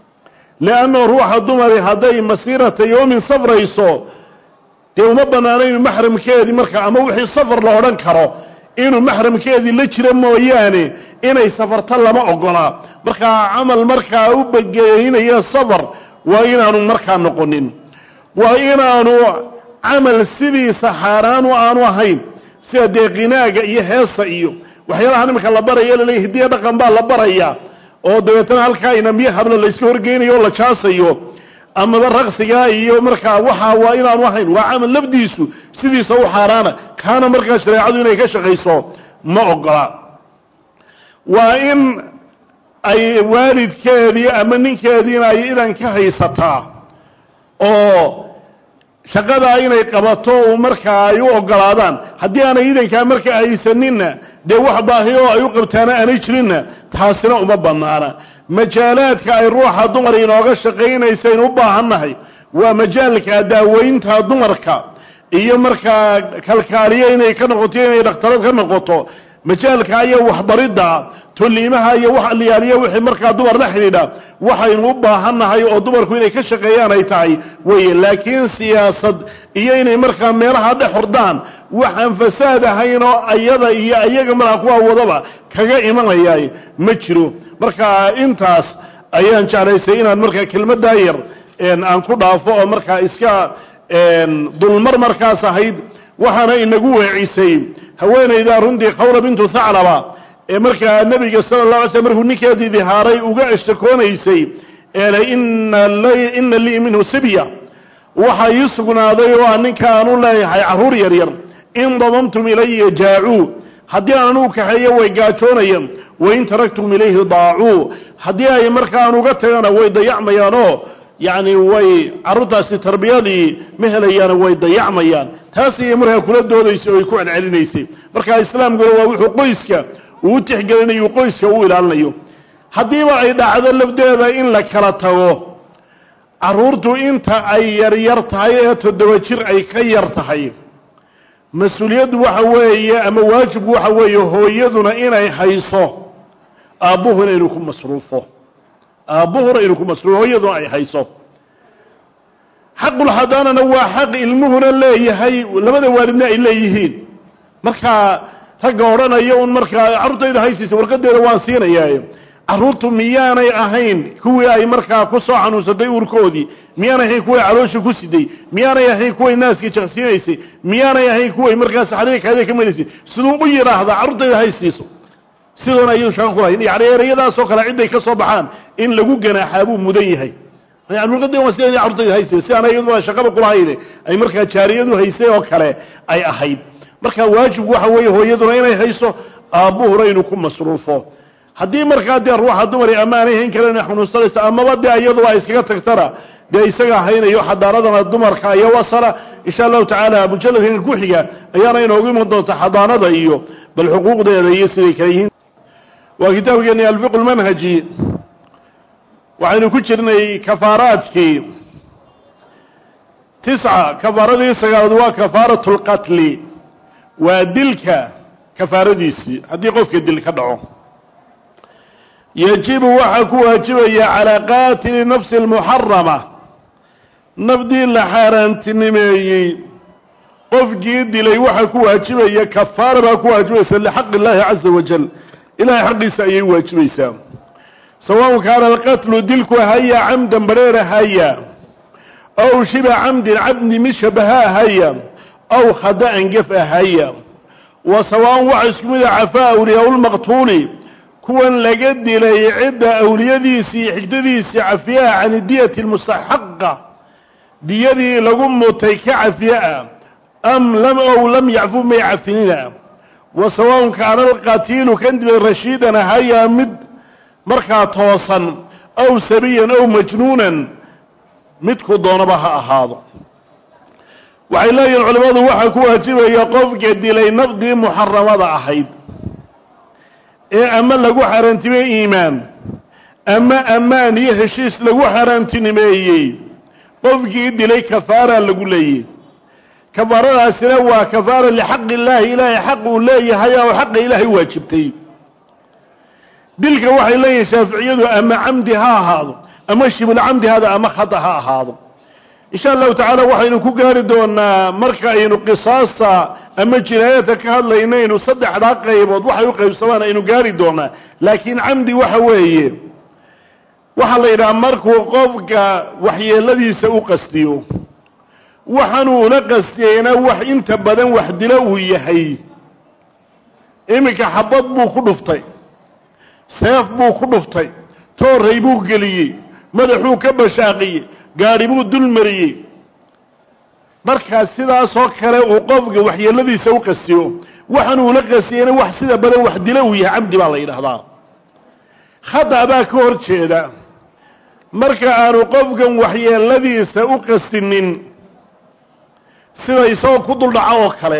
lianna ruuxa dumari hadday masiirata yoomin safrayso dee uma bannaano inuu maxramkeedii markaa ama wixii safar la odhan karo inuu maxramkeedii la jiro mooyaane inay safarta lama ogolaa markaa camal markaa u bageynaya safar waa inaanu markaa noqonin waa inaanu camal sidiisa xaaraanu aanu ahayn sida dee qinaaga iyo heesa iyo waxyaalaha iminka la baraya laleeya hidiya dhaqan baa la baraya oo dabeetana halkaa inamiyo habla layska horgeynayo oo la jaasayo amaba raqsigaa iyo markaa waxaa waa inaanu ahayn waa camal lafdiisu sidiisa u xaaraana kaana markaa shareecadu inay ka shaqayso ma ogola waa in ay waalidkeedii ama ninkeediina ay idan ka haysataa oo shaqadaa inay qabato uu markaa ay u ogolaadaan haddii aanay idankaa markaa haysaninna dee wax baahi oo ay u qabtaana aanay jirinna taasina uma bannaana majaalaadka ay ruuxa dumar inooga shaqaynaysayn u baahannahay waa majaalka daaweynta dumarka iyo markaa kalkaaliyo inay ka noqoto inay dhakhtarad ka noqoto majaalka iyo waxbaridda tolliimaha iyo wax aliyaaliya wixii markaa dumar la xidhiidha waxaynu u baahannahay oo dumarku inay ka shaqeeyaan ay tahay weeye laakiin siyaasad iyo inay markaa meelaha dhex hordaan waxaan fasaad ahayn oo ayada iyo ayaga markaa kuwa wadaba kaga imanaya ma jiro marka intaas ayaan jeclaysay inaan markaa kelmaddaa yar aan ku dhaafo oo markaa iska dulmar markaas ahayd waxaana inagu weecisay haweenaydaa runtii khawla bintu thaclaba ee markaa nebiga sala la alay slm markuu ninkeedii dihaaray uga ashtakoonaysay eele ina lii minhu sibya waxaa ii sugnaaday oo aan ninkaan u leeyahay carruur yaryar in damamtum ilaya jaacuu haddii aan anugu kaxeeyo way gaajoonayaan wain taraktum ilayhi daacuu haddii ay markaan uga tagana way dayacmayaanoo yacni way carruurtaasi tarbiyadii ma helayaano way dayacmayaan taas ayay markaa kula doodaysay oo ay ku celcelinaysay marka islaamkuna waa wuxuu qoyska uu u tixgelinayo qoyska u ilaalinayo haddiiba ay dhacdo lafdeeda in la kala tago carruurtu inta ay yaryar tahay ee toddoba jir ay ka yar tahay mas-uuliyaddu waxa weeye ama waajibku waxa weeye hooyaduna inay hayso aabbuhuna inuu ku masruufo aabbuhuna inuu ku masruufo hooyaduna ay hayso xaqulxadaanana waa xaq ilmuhuna leeyahay labada waalidna ay leeyihiin markaa ragga odhanaya un markaa carruurtayda haysiisa warqadeeda waan siinayaa carruurtu miyaanay ahayn kuwii ay markaa ku soo xanuunsatay uurkoodii miyaanay ahayn kuway caloosha ku siday miyaanay ahayn kuway naaska jaqsiinaysay miyaanay ahayn kuway markaa saxriga kaada ka melaysay siduu u yidhaahdaa carruurtayda haysiiso sidoona ayuu shaqo kulahayn yani ereyadaasoo kale cidday ka soo baxaan in lagu ganaaxaa buu mudan yahay yani luqadii waa sida carurtayda hayse si aan iyaduna shaqaba kulahayne ay markaa jaariyadu haysay oo kale ay ahayd marka waajibku waxa weeye hooyaduna inay hayso aabbuhuna inuu ku masruufo haddii markaa dee ruuxa dumari ama aanay hayn karan xanuunsanaysa amaba dee iyaduba ay iskaga tagtana dee isaga haynayo xadaaradana dumarka iyo wasala insha allahu tacaala mujaladkan ku xiga ayaana inoogu iman doonta xadaanada iyo bal xuquuqdeeda iyo siday kale yihiin waa kitaabkeeni alfiqu lmanhaji waxaynu ku jirnay kafaaraadkii tisca kafaaradii sagaalaad waa kafaaratu lqatli waa dilka kafaaradiisii haddii qofka dil ka dhaco yajibu waxaa ku waajibaya calaa qaatili nafsi almuxarama nafdii la xaaraantinimeeyey qofkii dilay waxaa ku waajibaya kafaara baa ku waajibaysa lixaqi illaahi caza wajal ilahay xaqiisa ayay waajibaysaa sawaءn kaana alqatlu dilku haya camdan bareera haya aw shiba camdin cabdi mid shabaha haya aw khada'an gef ahaya wa sawaaءn waxa isku mida cafaa awliyaa lmaqtuuli kuwan laga dilay cidda awliyadiisii xigdadiisii cafiyaha can diyati lmustaxaqa diyadii lagu mutay ka cafiyaa am lam ow lam yacfu may cafinina wa sawaaءn kaana alqatiilu kan dilay rashiidan ahaya mid markaa toosan aw sabiyan aw majnuunan midku doonaba ha ahaado waxay leeyihin culimmadu waxaa ku waajibaya qofka dilay nafdii muxaramada ahayd ee ama lagu xaaraantimey iimaan ama ammaan iyo heshiis lagu xaaraantinimeeyey qofkii dilay kafaara lagu leeyay kafaaradaasina waa kafaara lixaqi illaahi ilaahay xaq uu leeyahay oo xaqa ilaahay waajibtay dilka waxay leeyihin shaaficiyadu ama camdi ha ahaado ama shibulcamdi hada ama khata ha ahaado insha allahu tacaala waxaynu ku gaari doonaa marka aynu qisaasta ama jinaayadka ka hadlaynaynu saddexdaa qaybood waxay u qaybsamaan aynu gaari doonaa laakiin camdi waxa weeye waxaa la yidhaha markuu qofka waxyeeladiisa u qastiyo waxaanuu ula qastiyeyna wax inta badan wax dilo uu yahay iminka xabad buu ku dhuftay seef buu ku dhuftay tooray buu geliyey madaxuu ka bashaaqiyey gaadhi buu dul mariyey markaa sidaasoo kale uu qofka waxyeeladiisa u qastiyo waxaanuu ula qastiyeyna wax sida badan wax dilo uu yahay camdi baa la yidhaahdaa khata baa ka hor jeeda marka aanu qofkan waxyeeladiisa u qastinin sida isagoo ku duldhaco oo kale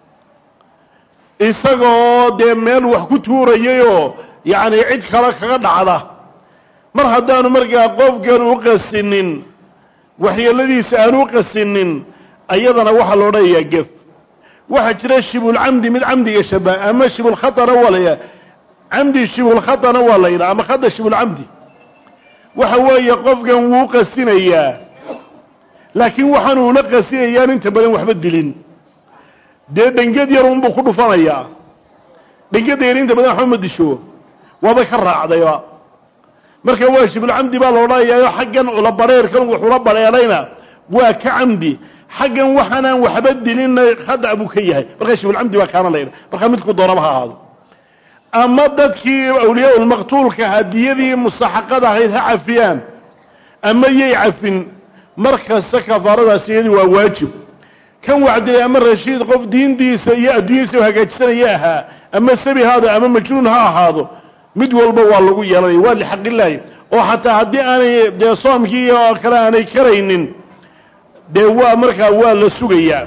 isagoo dee meel wax ku tuurayayoo yacni cid kale kaga dhacda mar haddaanu markaa qofkan u qasinin waxyeeladiisa aanu u qasinin ayadana waxaa la odhanayaa gef waxaa jira shibulcamdi mid camdiga shabaha ama shibulkhatana waa la yidhaha camdi shibulkhatana waa la yidhaha ama khata shibulcamdi waxa weeye qofkan wuu qasinayaa laakiin waxaanu ula qasinayaan inta badan waxba dilin dee dhenged yar unbuu ku dhufanayaa dhengeda yar inta badan waxba ma disho waaba ka raacdayba marka waa shibulcamdi baa la odhanayaao xaggan ula badheerkan wuxuula badheerayna waa ka camdi xaggan waxaanaan waxba dilinna khada buu ka yahay markaa shibulcamdi baa kaana layidha markaa midku doonaba ha ahaado ama dadkii awliyaa ulmaqtuulka hadiyadii mustaxaqada ahayd ha cafiyaan ama yay cafin mar kasta kafaaradaas iyadii waa waajib kan wacdilay ama rashiid qof diintiisa iyo adduunyadiisa hagaajisanaya ahaa ama sabi haado ama majnuun ha ahaado mid walba waa lagu yeelanaya waa lixaqillaahi oo xataa haddii aanay dee soomkii oo kale aanay karaynin dee waa markaa waa la sugayaa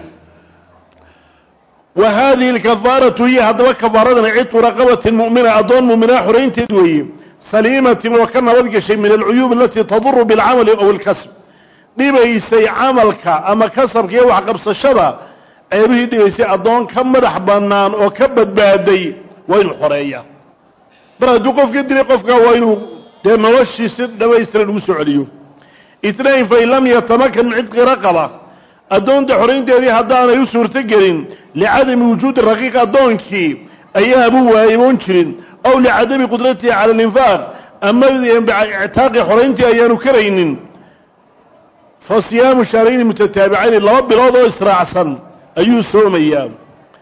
wa haadihi alkafaaratu hiya haddaba kafaaradana cidqu raqabatin mu'mina addoon mu'minaa xoraynteed weeye saliimatin oo ka nabad gashay min alcuyuub alatii taduru bilcamali ow alkasb dhibaysay camalka ama kasabka iyo waxqabsashada ceebihii dhibaysay addoon ka madax bannaan oo ka badbaaday waa inuu xoreeya mar hadduu qof ka dilay qofka waa inuu dee noloshii si dhamaystiran ugu soo celiyo itnain fain lam yatamakan min cidqi raqaba addoonta xoraynteedii haddaanay u suurto gelin licadami wujuudi raqiiq addoonkii ayaabuu waayiboon jirin aw licadami qudratihi cala alinfaaq ama ictaaqi xorayntii ayaanu karaynin fa siyaamu shahrayni mutataabicayn laba bilood oo israacsan ayuu soomayaa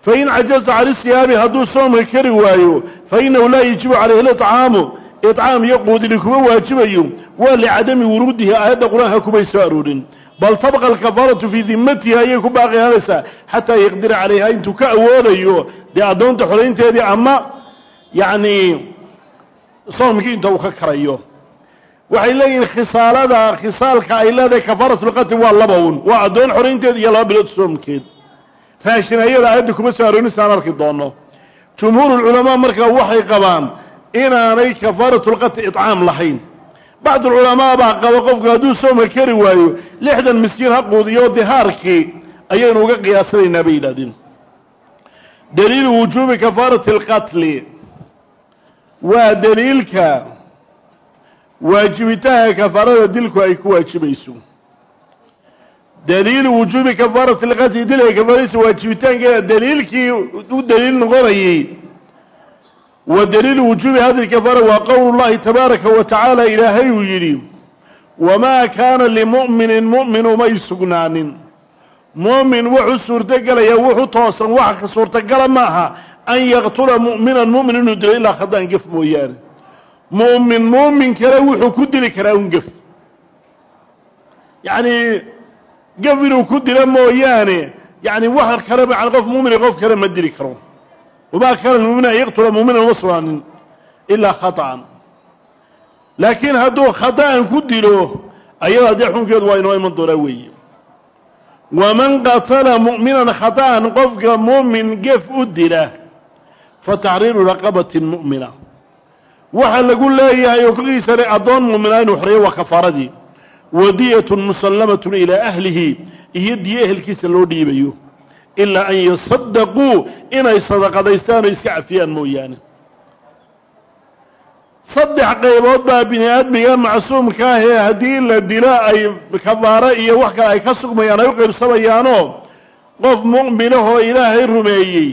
fain cajaza can isiyaabi hadduu soomka kari waayo fainahu laa yajibu calayhi licaamu icaam iyo quudini kuma waajibayo waa licadami wuruudihi aayadda qur-aanka kumay soo aroorin bal tabqa alkafaaratu fii dimatihi ayay ku baaqi ahaanaysaa xataa yaqdira calayha intuu ka awoodayo dee addoonta xoraynteedii ama yacni soomkii inta uu ka karayo waxay leeyihiin khisaalada khisaalka ay leedahay kafaaratlqatl waa laba un waa addoon xoraynteed iyo laba bilood soomkeed raashin ayada aayadda kuma soo aroonisaan arki doono jumhuurulculamaa markaa waxay qabaan inaanay kafaaratulqatl icaam lahayn bacdulculamaa baa qaba qofku hadduu soomka kari waayo lixdan miskiin ha quudiyo dihaarkii ayaynu uga qiyaasanaynaa bay yidhahdeen daliilu wujuubi kafaarati alqatli waa daliilka waajibitaanka kafaarada dilku ay ku waajibayso daliilu wujuubi kafaarati alqatli dilka kafaaradiisa waajibitaankeeda daliilkii u daliil noqonayey wa daliilu wujuubi hadihi kafaara waa qowlu llahi tabaaraka wa tacaala ilaahay uu yidhi wamaa kaana limu'minin mu'min umay sugnaanin mu'min wuxuu suurtogelayaa wuxuu toosan wax ka suurtagala ma aha an yaqtula mu'minan mu'min inuu dilo ilaa khada'an gef mooyaane mu'min mu'min kale wuxuu ku dili karaa un gef yacni gef inuu ku dilo mooyaane yani wax kale ma qof mu'mini qof kale ma dili karo wamaa kaana lmu'mina an yaqtula mu'minan uma sugnaanin ilaa khata'an laakiin hadduu khada'an ku dilo ayada dee xunkeedu waa inoo iman doonaa weeye waman qatala mu'minan khata'an qofka mu'min gef u dila fa taxriiru raqabatin mu'mina waxaa lagu leeyahay oo kolkiisane addoon mu'mina inuu xoreeyo waa kafaaradii wadiyatun musallamatun ilaa ahlihi iyo diyo ehelkiisa loo dhiibayo ilaa an yasadaquu inay sadaqadaystaan oo iska cafiyaan mooyaane saddex qaybood baa bini aadmiga macsuumka ah ee haddii la dilo ay kafaaro iyo wax kale ay ka sugmayaan ay u qaybsamayaanoo qof mu'minahoo ilaahay rumeeyey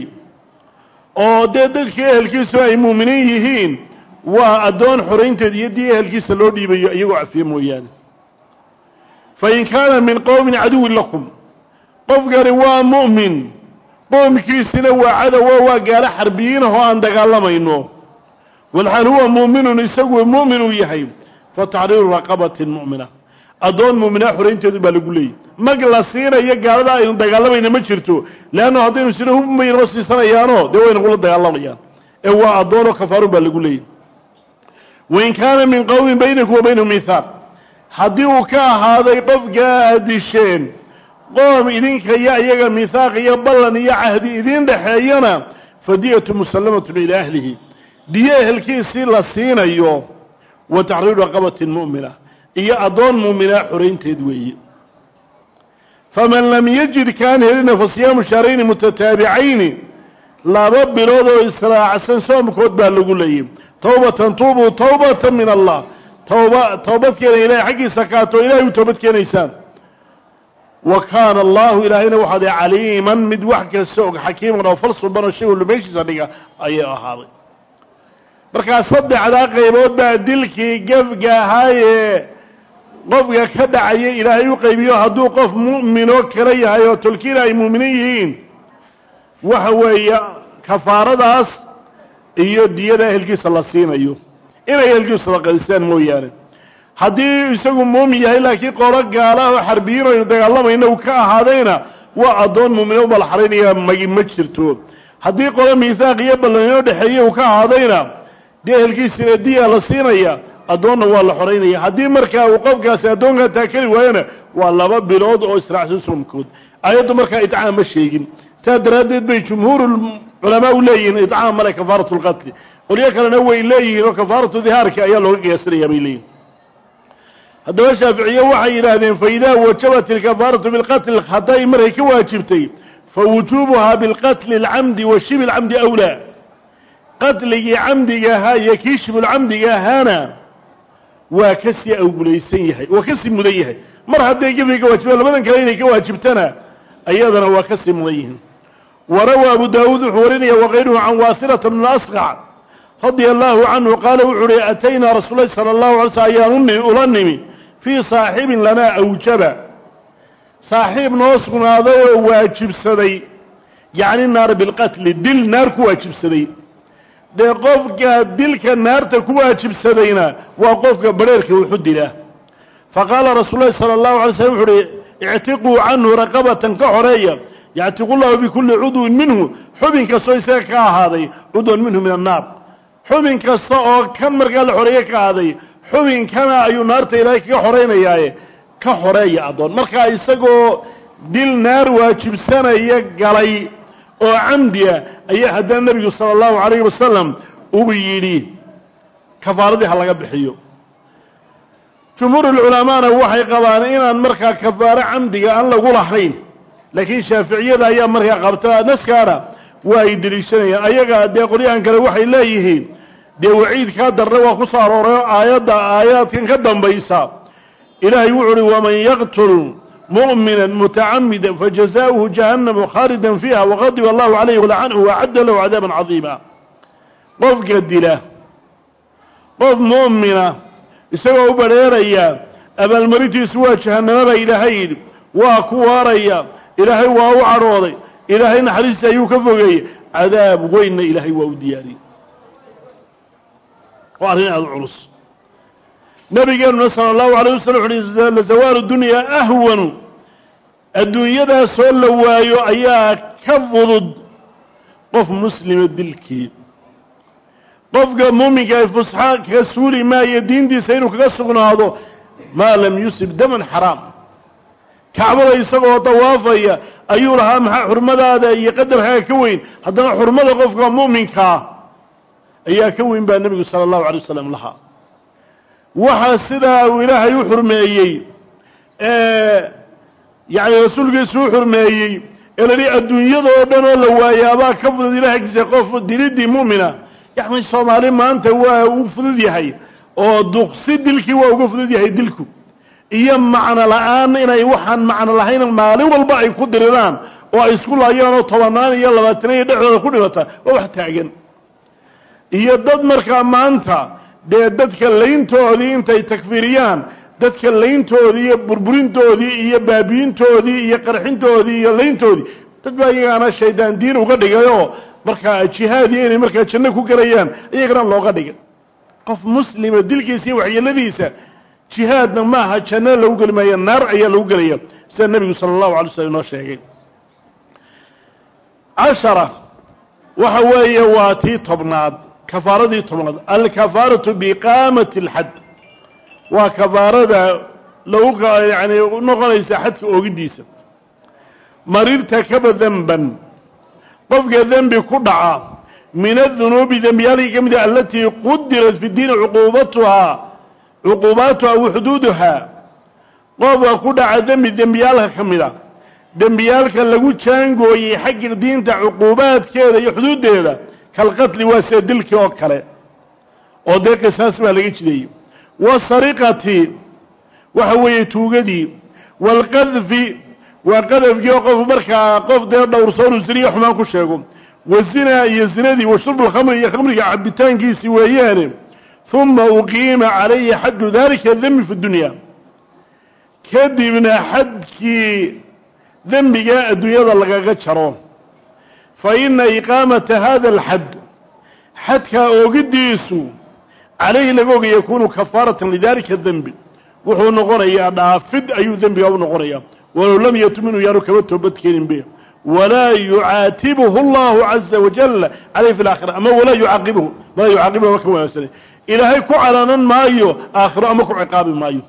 oo dee dadkii ehelkiisu ay muuminiin yihiin waa addoon xoraynteed iyo dii ehelkiisa loo dhiibayo iyagoo cafiye mooyaane fa in kaana min qowmin caduwin lakum qofkani waa mu'min qoomkiisina waa cadowo waa gaalo xarbiyiinah oo aan dagaalamayno walxaal huwa muuminun isagu mu'min uu yahay fa taxriiru raqabatin mu'mina addoon mu'mina xoraynteedu baa lagu leeyay mag la siinayo gaalada aynu dagaalamayna ma jirto leanno haddaynu sina hubmay noo siisanayaanoo dee way nagula dagaalamayaan ee waa addoonoo kafaarun baa lagu leeyay wain kaana min qowmin baynakum wa baynahum mihaaq haddii uu ka ahaaday qofkaa aad disheen qoom idinka iyo iyaga mihaaq iyo ballan iyo cahdi idiin dhexeeyana fadiyatu musallamatun ilaa ahlihi diyo ehelkiisii la siinayo wa taxriiru raqabatin mu'mina iyo addoon mu'mina xoraynteed weeye faman lam yajid kaan helina fa siyaamu shahrayni mutataabicayni laba bilood oo israacsan soomkood baa lagu leeyay towbatan tuubuu towbatan min allah towba toobad keena ilahay xaggiisa kaato ilahay u toobad keenaysaan wa kaana allahu ilaahayna waxaad caliiman mid wax kasta og xakiiman oo fal suban oo shay walba meeshiisa dhiga ayay ahaaday markaa saddexdaa qaybood baa dilkii gefga ahaayee qofka ka dhacaya ilaahay u qaybiyo hadduu qof mu'minoo kale yahay oo tolkiina ay mu'miniin yihiin waxa weeye kafaaradaas iyo diyada ehelkiisa la siinayo inay ehelkiisu sadaqaystaan mooyaane haddii isagu muumin yahay laakiin qolo gaala oo xarbiyiin aynu dagaalamayna uu ka ahaadayna waa addoon muumina u balxaraynaya magi ma jirto haddii qolo miihaaq iyo ballanino dhexeeye uu ka ahaadayna dee ehelkiisina diya la siinaya addoonna waa la xoraynaya haddii markaa uu qofkaasi addoonkaa taakeli waayona waa laba bilood oo israacsan soomkood aayaddu markaa idcaam ma sheegin saas daraaddeed bay jumhuuru culamaa u leeyihiin idcaam male kafaaratu lqatli qolyo kalena way leeyihiin oo kafaaratu dihaarki ayaa looga qiyaasanayaa bay leeyihin haddaba shaaficiye waxay yidhaahdeen faidaa wajabat ilkafaaratu bilqatli khata'i markay ka waajibtay fa wujuubuhaa bilqatli alcamdi wa shibi lcamdi awlaa qatligii camdiga ahaa iyo kii shibulcamdiga ahaana waa ka sii awgulaysan yahay waa ka sii mudan yahay mar hadday gefay ka waajibaan labadan kale inay ka waajibtana ayadana waa ka sii mudan yihiin warawaa abu daawuud wuxuu warinaya wakayruhu can waasilata bn asqac radia allahu canhu qaala wuxuu uhi ataynaa rasuul lahi sala allahu alay slm ayaan ula nimi fii saaxibin lanaa awjaba saaxiib noo sugnaaday oo waajibsaday yacni naara bilqatli dil naar ku waajibsaday dee qofka dilka naarta ku waajibsadayna waa qofka badheerka wuxu dila faqaala rasuul lahi sala allahu alay slam wuxu uhi ictiquu canhu raqabatan ka xoreeya yactiqu llahu bikulli cudwin minhu xubin kastoo isaga ka ahaaday cudwan minhu min annaar xubin kasta oo kan markaa la xoreeye ka ahaaday xubinkana ayuu naarta ilaahay kaga xoreynayaaye ka xoreeya addoon markaa isagoo dil naar waajibsanaya galay oo camdiya ayaa haddana nebigu sala allahu calayhi wasalam uu yidhi kafaaradii ha laga bixiyo jumhuurulculamaana waxay qabaan inaan markaa kafaaro camdiga aan lagu lahayn laakiin shaaficiyada ayaa markaa qabta naskaana waa ay deliishanayaan ayaga dee qolyahan kale waxay leeyihiin dee waciidkaa darre waa ku soo arooray oo aayadda aayaadkan ka dambaysa ilaahay wuxu uhi waman yaqtul mu'mina mutacamida fajazaؤuhu jahannamu khaalidan fiiha waqadiba allahu calayhi walacanahu waacadda lahu cadaaban cadiima qofka dila qof mu'mina isagoo u badheeraya abaalmarintiisu waa jahannamo baa ilaahay yidhi waa ku waaraya ilaahay waa u cadhooday ilaahay naxariista ayuu ka fogeeyey cadaab weynna ilaahay waa u diyaariyey waa arrin aada u culus nabigeenuna sala allahu alayh wasalam wuxu uhi lazawaalu dunyaa ahwanu adduunyadaasoo la waayo ayaa ka fudud qof muslima dilkii qofka muuminka ay fusxa kaga suuli maayo diintiisa inuu kaga sugnaado maa lam yusib daman xaraam kacbada isagoo dawaafaya ayuu lahaa maxaa xurmadaada iyo qadarkaaga ka weyn haddana xurmada qofka mu'minkaa ayaa ka weyn baa nebigu sala allahu alay wasalam lahaa waxaa sidaa uu ilaahay u xurmeeyey yacni rasuulkiisu u xurmeeyey ee la yihi adduunyada oo dhan oo la waayaabaa ka fudud ilahay agtiisa qof dilidii mu'mina yacni soomaali maanta waa u fudud yahay oo duqsi dilkii waa uga fudud yahay dilku iyo macno la-aan inay waxaan macno lahayn maalin walba ay ku diriraan oo ay isku laayaan oo tobanaan iyo labaatana iyo dhexdooda ku dhimata waa wax taagan iyo dad markaa maanta dee dadka layntoodii intay takfiiriyaan dadka layntoodii iyo burburintoodii iyo baabiintoodii iyo qarxintoodii iyo layntoodii dad baa iyagaana shaydaan diin uga dhigayoo markaa jihaadiyo inay markaa janno ku gelayaan iyagana looga dhigay qof muslima dilkiisa iyo waxyeeladiisa jihaadna maaha janno lagu geli maayo naar ayaa lagu gelaya sida nebigu sala allahu alay slam inoo sheegay cashara waxa weeye waa tii tobnaad kafaaradii tobnaad alkafaaratu biiqaamati alxad waa kafaarada lagu yani noqonaysa xadka oogiddiisa marirta kaba denban qofka dembi ku dhaca min adunuubi dembiyaalkii ka mid a alatii qudirat fi diini cuquubatuhaa cuquubaatuha wa xuduuduhaa qofka ku dhaca dembi dembiyaalka ka mid a dembiyaalka lagu jaangooyey xagga diinta cuquubaadkeeda iyo xuduuddeeda kalqatli waa sida dilkii oo kale oo dee qisaas baa laga jideeyey wasariqati waxa weeye tuugadii waalqadfi waa qadafkii oo qof markaa qof dee dhowrsoonu ziniyo xumaan ku sheego wazinaa iyo zinadii wa shurbu lkhamri iyo khamriga cabitaankiisii weeyaane uma uqiima calayhi xaddu dalika dembi fi dunya kadibna xadkii dembigaa adduunyada lagaga jaro fa ina iqaamata hada alxad xadkaa oogiddiisu calayhi laga ogay yakuunu kafaaratan lidalika dembi wuxuu noqonayaa dhaafid ayuu dembigaa u noqonayaa walow lam yatub inuu yaanu kaba toobadkeenin be walaa yucaatibuhu allahu caza wajal calayh fi laakhira ama walaa yucaaqibuhu walaa yucaaqibuhu ma ka wanaagsanay ilaahay ku calaanan maayo aakhiro ama ku ciqaabi maayo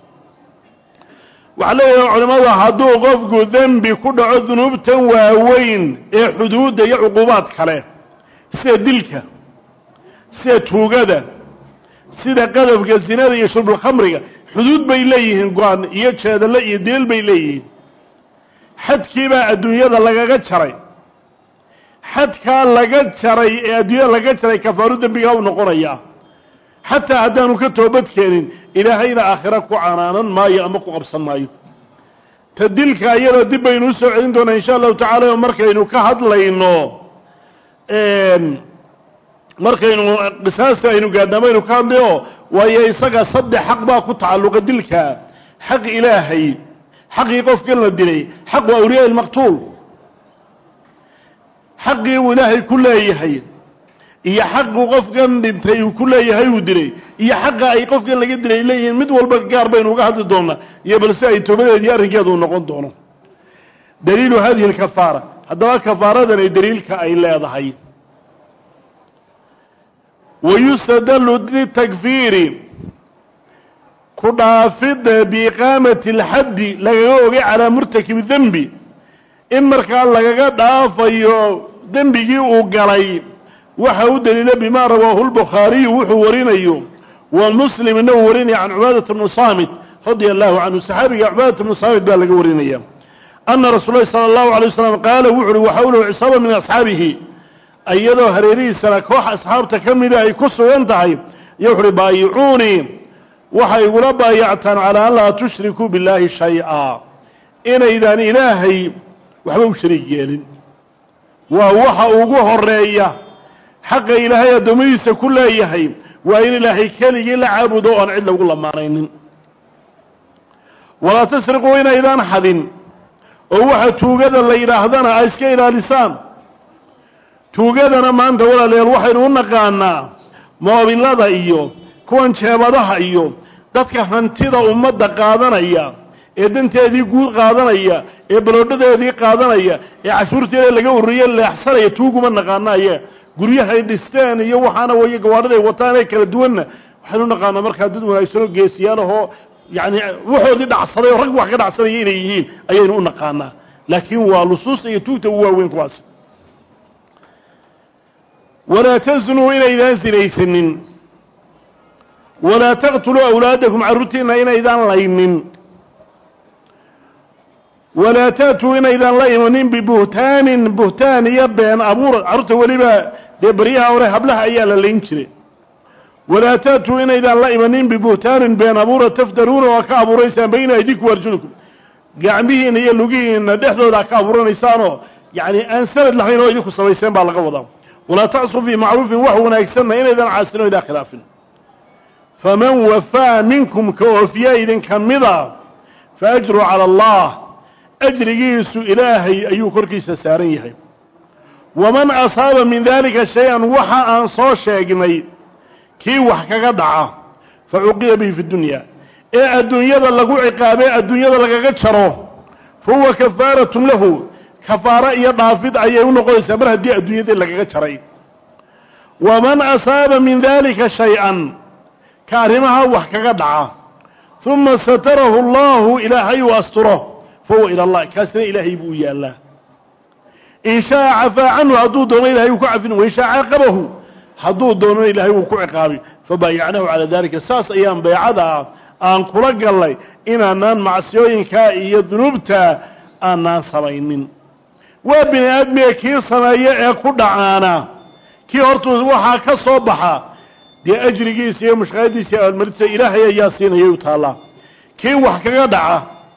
waxaa leeyahay culimmadu hadduu qofku dembi ku dhaco dunuubtan waaweyn ee xuduudda iyo cuquubaad kale sida dilka sida tuugada sida qadafka zinada iyo shurbulkhamriga xuduud bay leeyihiin go-aan iyo jeedalle iyo dilal bay leeyihiin xadkiibaa adduunyada lagaga jaray xadkaa laga jaray ee adduunyada laga jaray kafaaru dembigaa u noqonayaa xataa haddaanu ka toobad keenin ilaahayna aakhira ku canaanan maayo ama ku qabsan maayo ta dilka iyadoo dib baynu usoo celin doonaa insha allahu tacala oo markaynu ka hadlayno markaynu qisaasta aynu gaadhaamaynu ka hadlayo waayo isaga saddex xaq baa ku tacalluqa dilka xaq ilaahay xaqii qofkan la dilay xaqu awliyaa ilmaqtuul xaqii uu ilaahay ku leeyahay iyo xaqu qofkan dhintay uu ku leeyahay uu dilay iyo xaqa ay qofkan laga dilay leeyihiin mid walba gaar baynu uga hadli doonaa iyo balse ay toobadeedii arrinkeedu noqon doono daliilu hadihi alkafaara haddaba kafaaradanay daliilka ay leedahay wayustadallu litakfiiri ku dhaafidda biiqaamati alxaddi lagaga ogay calaa murtakibi dembi in markaa lagaga dhaafayo dembigii uu galay waxa u daliila bima rawaahu lbukhaariyu wuxuu warinayo wa muslimna uu warinaya can cubaadata bnu saamit radia allahu canhu saxaabiga cubaadata bnu saamit baa laga warinaya ana rasuul lahi sala allahu alay wasalam qaala wuxu uhi waxawlahu cisaaba min asxaabihi iyadoo hareerihiisana koox asxaabta ka mida ay ku sugan tahay iyo wuxu uhi baayicuunii waxay igula baayactaan calaa an laa tushrikuu billaahi shay-a inaydaan ilaahay waxba u shariig yeelin waa waxa ugu horeeya xaqa ilaahay addoommadiisa ku leeyahay waa in ilaahay keligii la caabudo o aan cid lagu lamaanaynin walaa tasriquu inaydaan xadin oo waxa tuugada la yidhaahdana ay iska ilaalisaan tuugadana maanta walaalayaal waxaynu u naqaanaa moobilada iyo kuwan jeebadaha iyo dadka hantida ummadda qaadanaya ee danteedii guud qaadanaya ee baloodhadeedii qaadanaya ee cashuurteeda laga ururiye leexsanaya tuuguma naqaanaaye guryahay dhisteen iyo waxaana way gawaadhiday wataan ee kala duwanna waxaynu naqaanaa markaa dad wanaagsanoo geesiyaalahoo yani waxoodii dhacsaday oo rag wax ka dhacsanaya inay yihiin ayaynu u naqaanaa laakiin waa lusuusta iyo tuugta ugu waaweyn kuwaas walaa taznuu inaydaan sinaysanin walaa taqtuluu awlaadakum carruurtiinna inaydaan laynin walaa ta'tuu inaydaan la imanin bibuhtaanin buhtaan iyo been abuur carruurta weliba dee baryaha hore hablaha ayaa la layn jiray walaa ta'tuu inaydaan la imanin bibuhtaanin been abuura taftaruuna oo ka abuuraysaan bayna aydikum arjulikum gacmihiina iyo lugihiina dhexdooda ka abuuranaysaanoo yacni aan sanad lahayn oo idinku samayseen baa laga wadaa walaa tacsuu fii macruufin wax wanaagsanna inaydaan caasin o idaan khilaafin faman wafaa minkum ka oofiya idinka mida fa ajru cala allah ajrigiisu ilaahay ayuu korkiisa saaran yahay waman asaaba min daalika shay-an waxa aan soo sheegnay kii wax kaga dhaca fa cuqiba bihi fi dunya ee adduunyada lagu ciqaabee adduunyada lagaga jaro fa huwa kafaaratun lahu kafaaro iyo dhaafid ayay u noqonaysaa mar haddii adduunyadii lagaga jaray waman asaaba min daalika shay-an ka arrimaha wax kaga dhaca uma satarahu allahu ilaahay uu asturo fa huwa ila allah kaasina ilaahay buu u yaallaa in shaaa cafaa canhu hadduu doono ilahay wuu ku cafin wain shaa caaqabahu hadduu doonona ilaahay wuu ku ciqaabay fabaayacnahu calaa dalika saas ayaan beecada ah aan kula gallay inaanaan macsiyooyinkaa iyo dunuubta aanaan samaynin waa bini aadmiga kii sameeya ee ku dhacaana kii hortuu waxaa ka soo baxa dee ajrigiisa iyo mushqaadiisa iyo abaalmarintiisa ilaahay ayaa siinayay u taallaa kii wax kaga dhaca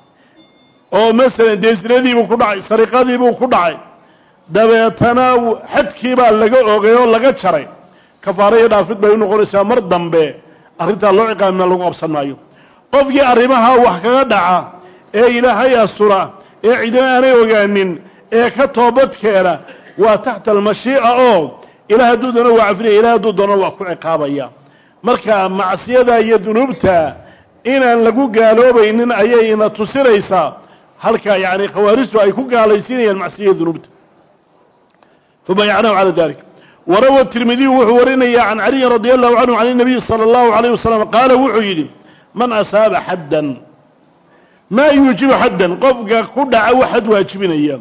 oo masalan dee sinadiibuu ku dhacay sariqadiibuu ku dhacay dabeetana xadkiibaa laga ogay oo laga jaray kafaaro iyo dhaafid bay u noqonaysaa mar dambe arrintaa loo ciqaamina lagu qabsan maayo qofkii arrimaha wax kaga dhaca ee ilaahay astura ee cidina aanay ogaanin ee ka toobadkeena waa taxta almashii'a oo ilaah hadduu doono waa cafinaya ilaah hadduu doono waa ku ciqaabaya marka macsiyada iyo dunuubta inaan lagu gaaloobaynin ayayna tusinaysaa halka yacni khawaarijtu ay ku gaalaysiinayaan macsiya dunuubta fabayacnahu cala dalik warawa tirmidiyu wuxuu warinaya can caliyin radi allahu canhu can inabiyi sala allahu alayh wasalam qaala wuxuu yidhi man asaaba xaddan maa yuujibu xaddan qofka ku dhaca wax xad waajibinaya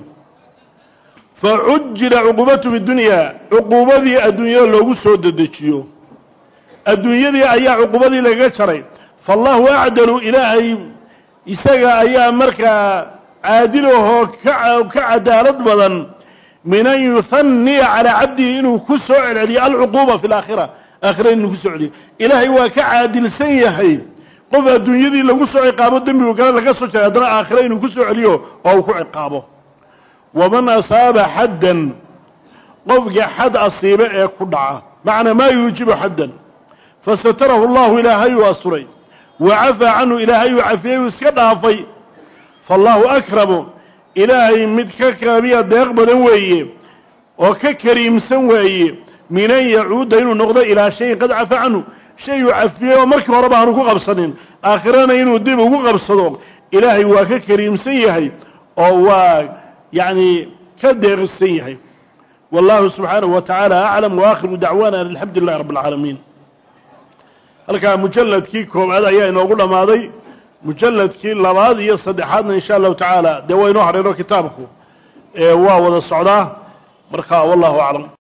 facujila cuquubatu fi dunya cuquubadii adduunyada loogu soo dedejiyo adduunyadii ayaa cuquubadii lagaga jaray faallahu acdalu ilaahay isaga ayaa markaa caadilahoo ka cadaalad badan min an yuhaniya calaa cabdihi inuu ku soo celceliyo alcuquuba fi laakhira aakhira inuu ku soo celiyo ilaahay waa ka caadilsan yahay qof adduunyadii lagu soo ciqaabo dembigu kale laga soo jaray haddana aakhira inuu ku soo celiyo oo uu ku ciqaabo waman asaaba xaddan qofka xad asiibe ee ku dhaca macnaa maa yuujibu xaddan fasatarahu allahu ilaahay uu asturay wa cafaa canhu ilaahay uu cafiyey uu iska dhaafay faallahu akramu ilaahay mid ka kaabiya deeq badan weeye oo ka kariimsan waaye min an yacuuda inuu noqdo ilaa shayin qad cafa canhu shay uu cafiyey oo markii horeba aanu ku qabsanin aakhirana inuu dib ugu qabsado ilaahay waa ka kariimsan yahay oo waa yacni ka deeqsan yahay wallahu subxaanahu wa tacaala aclam waakhiru dacwaana an alxamdu lilahi rabbi alcaalamiin halkaa mujalladkii koowaad ayaa inoogu dhammaaday mujalladkii labaad iyo saddexaadna insha allahu tacaala dee waa inoo hadheeno kitaabku waa wada socdaa marka wallahu aclam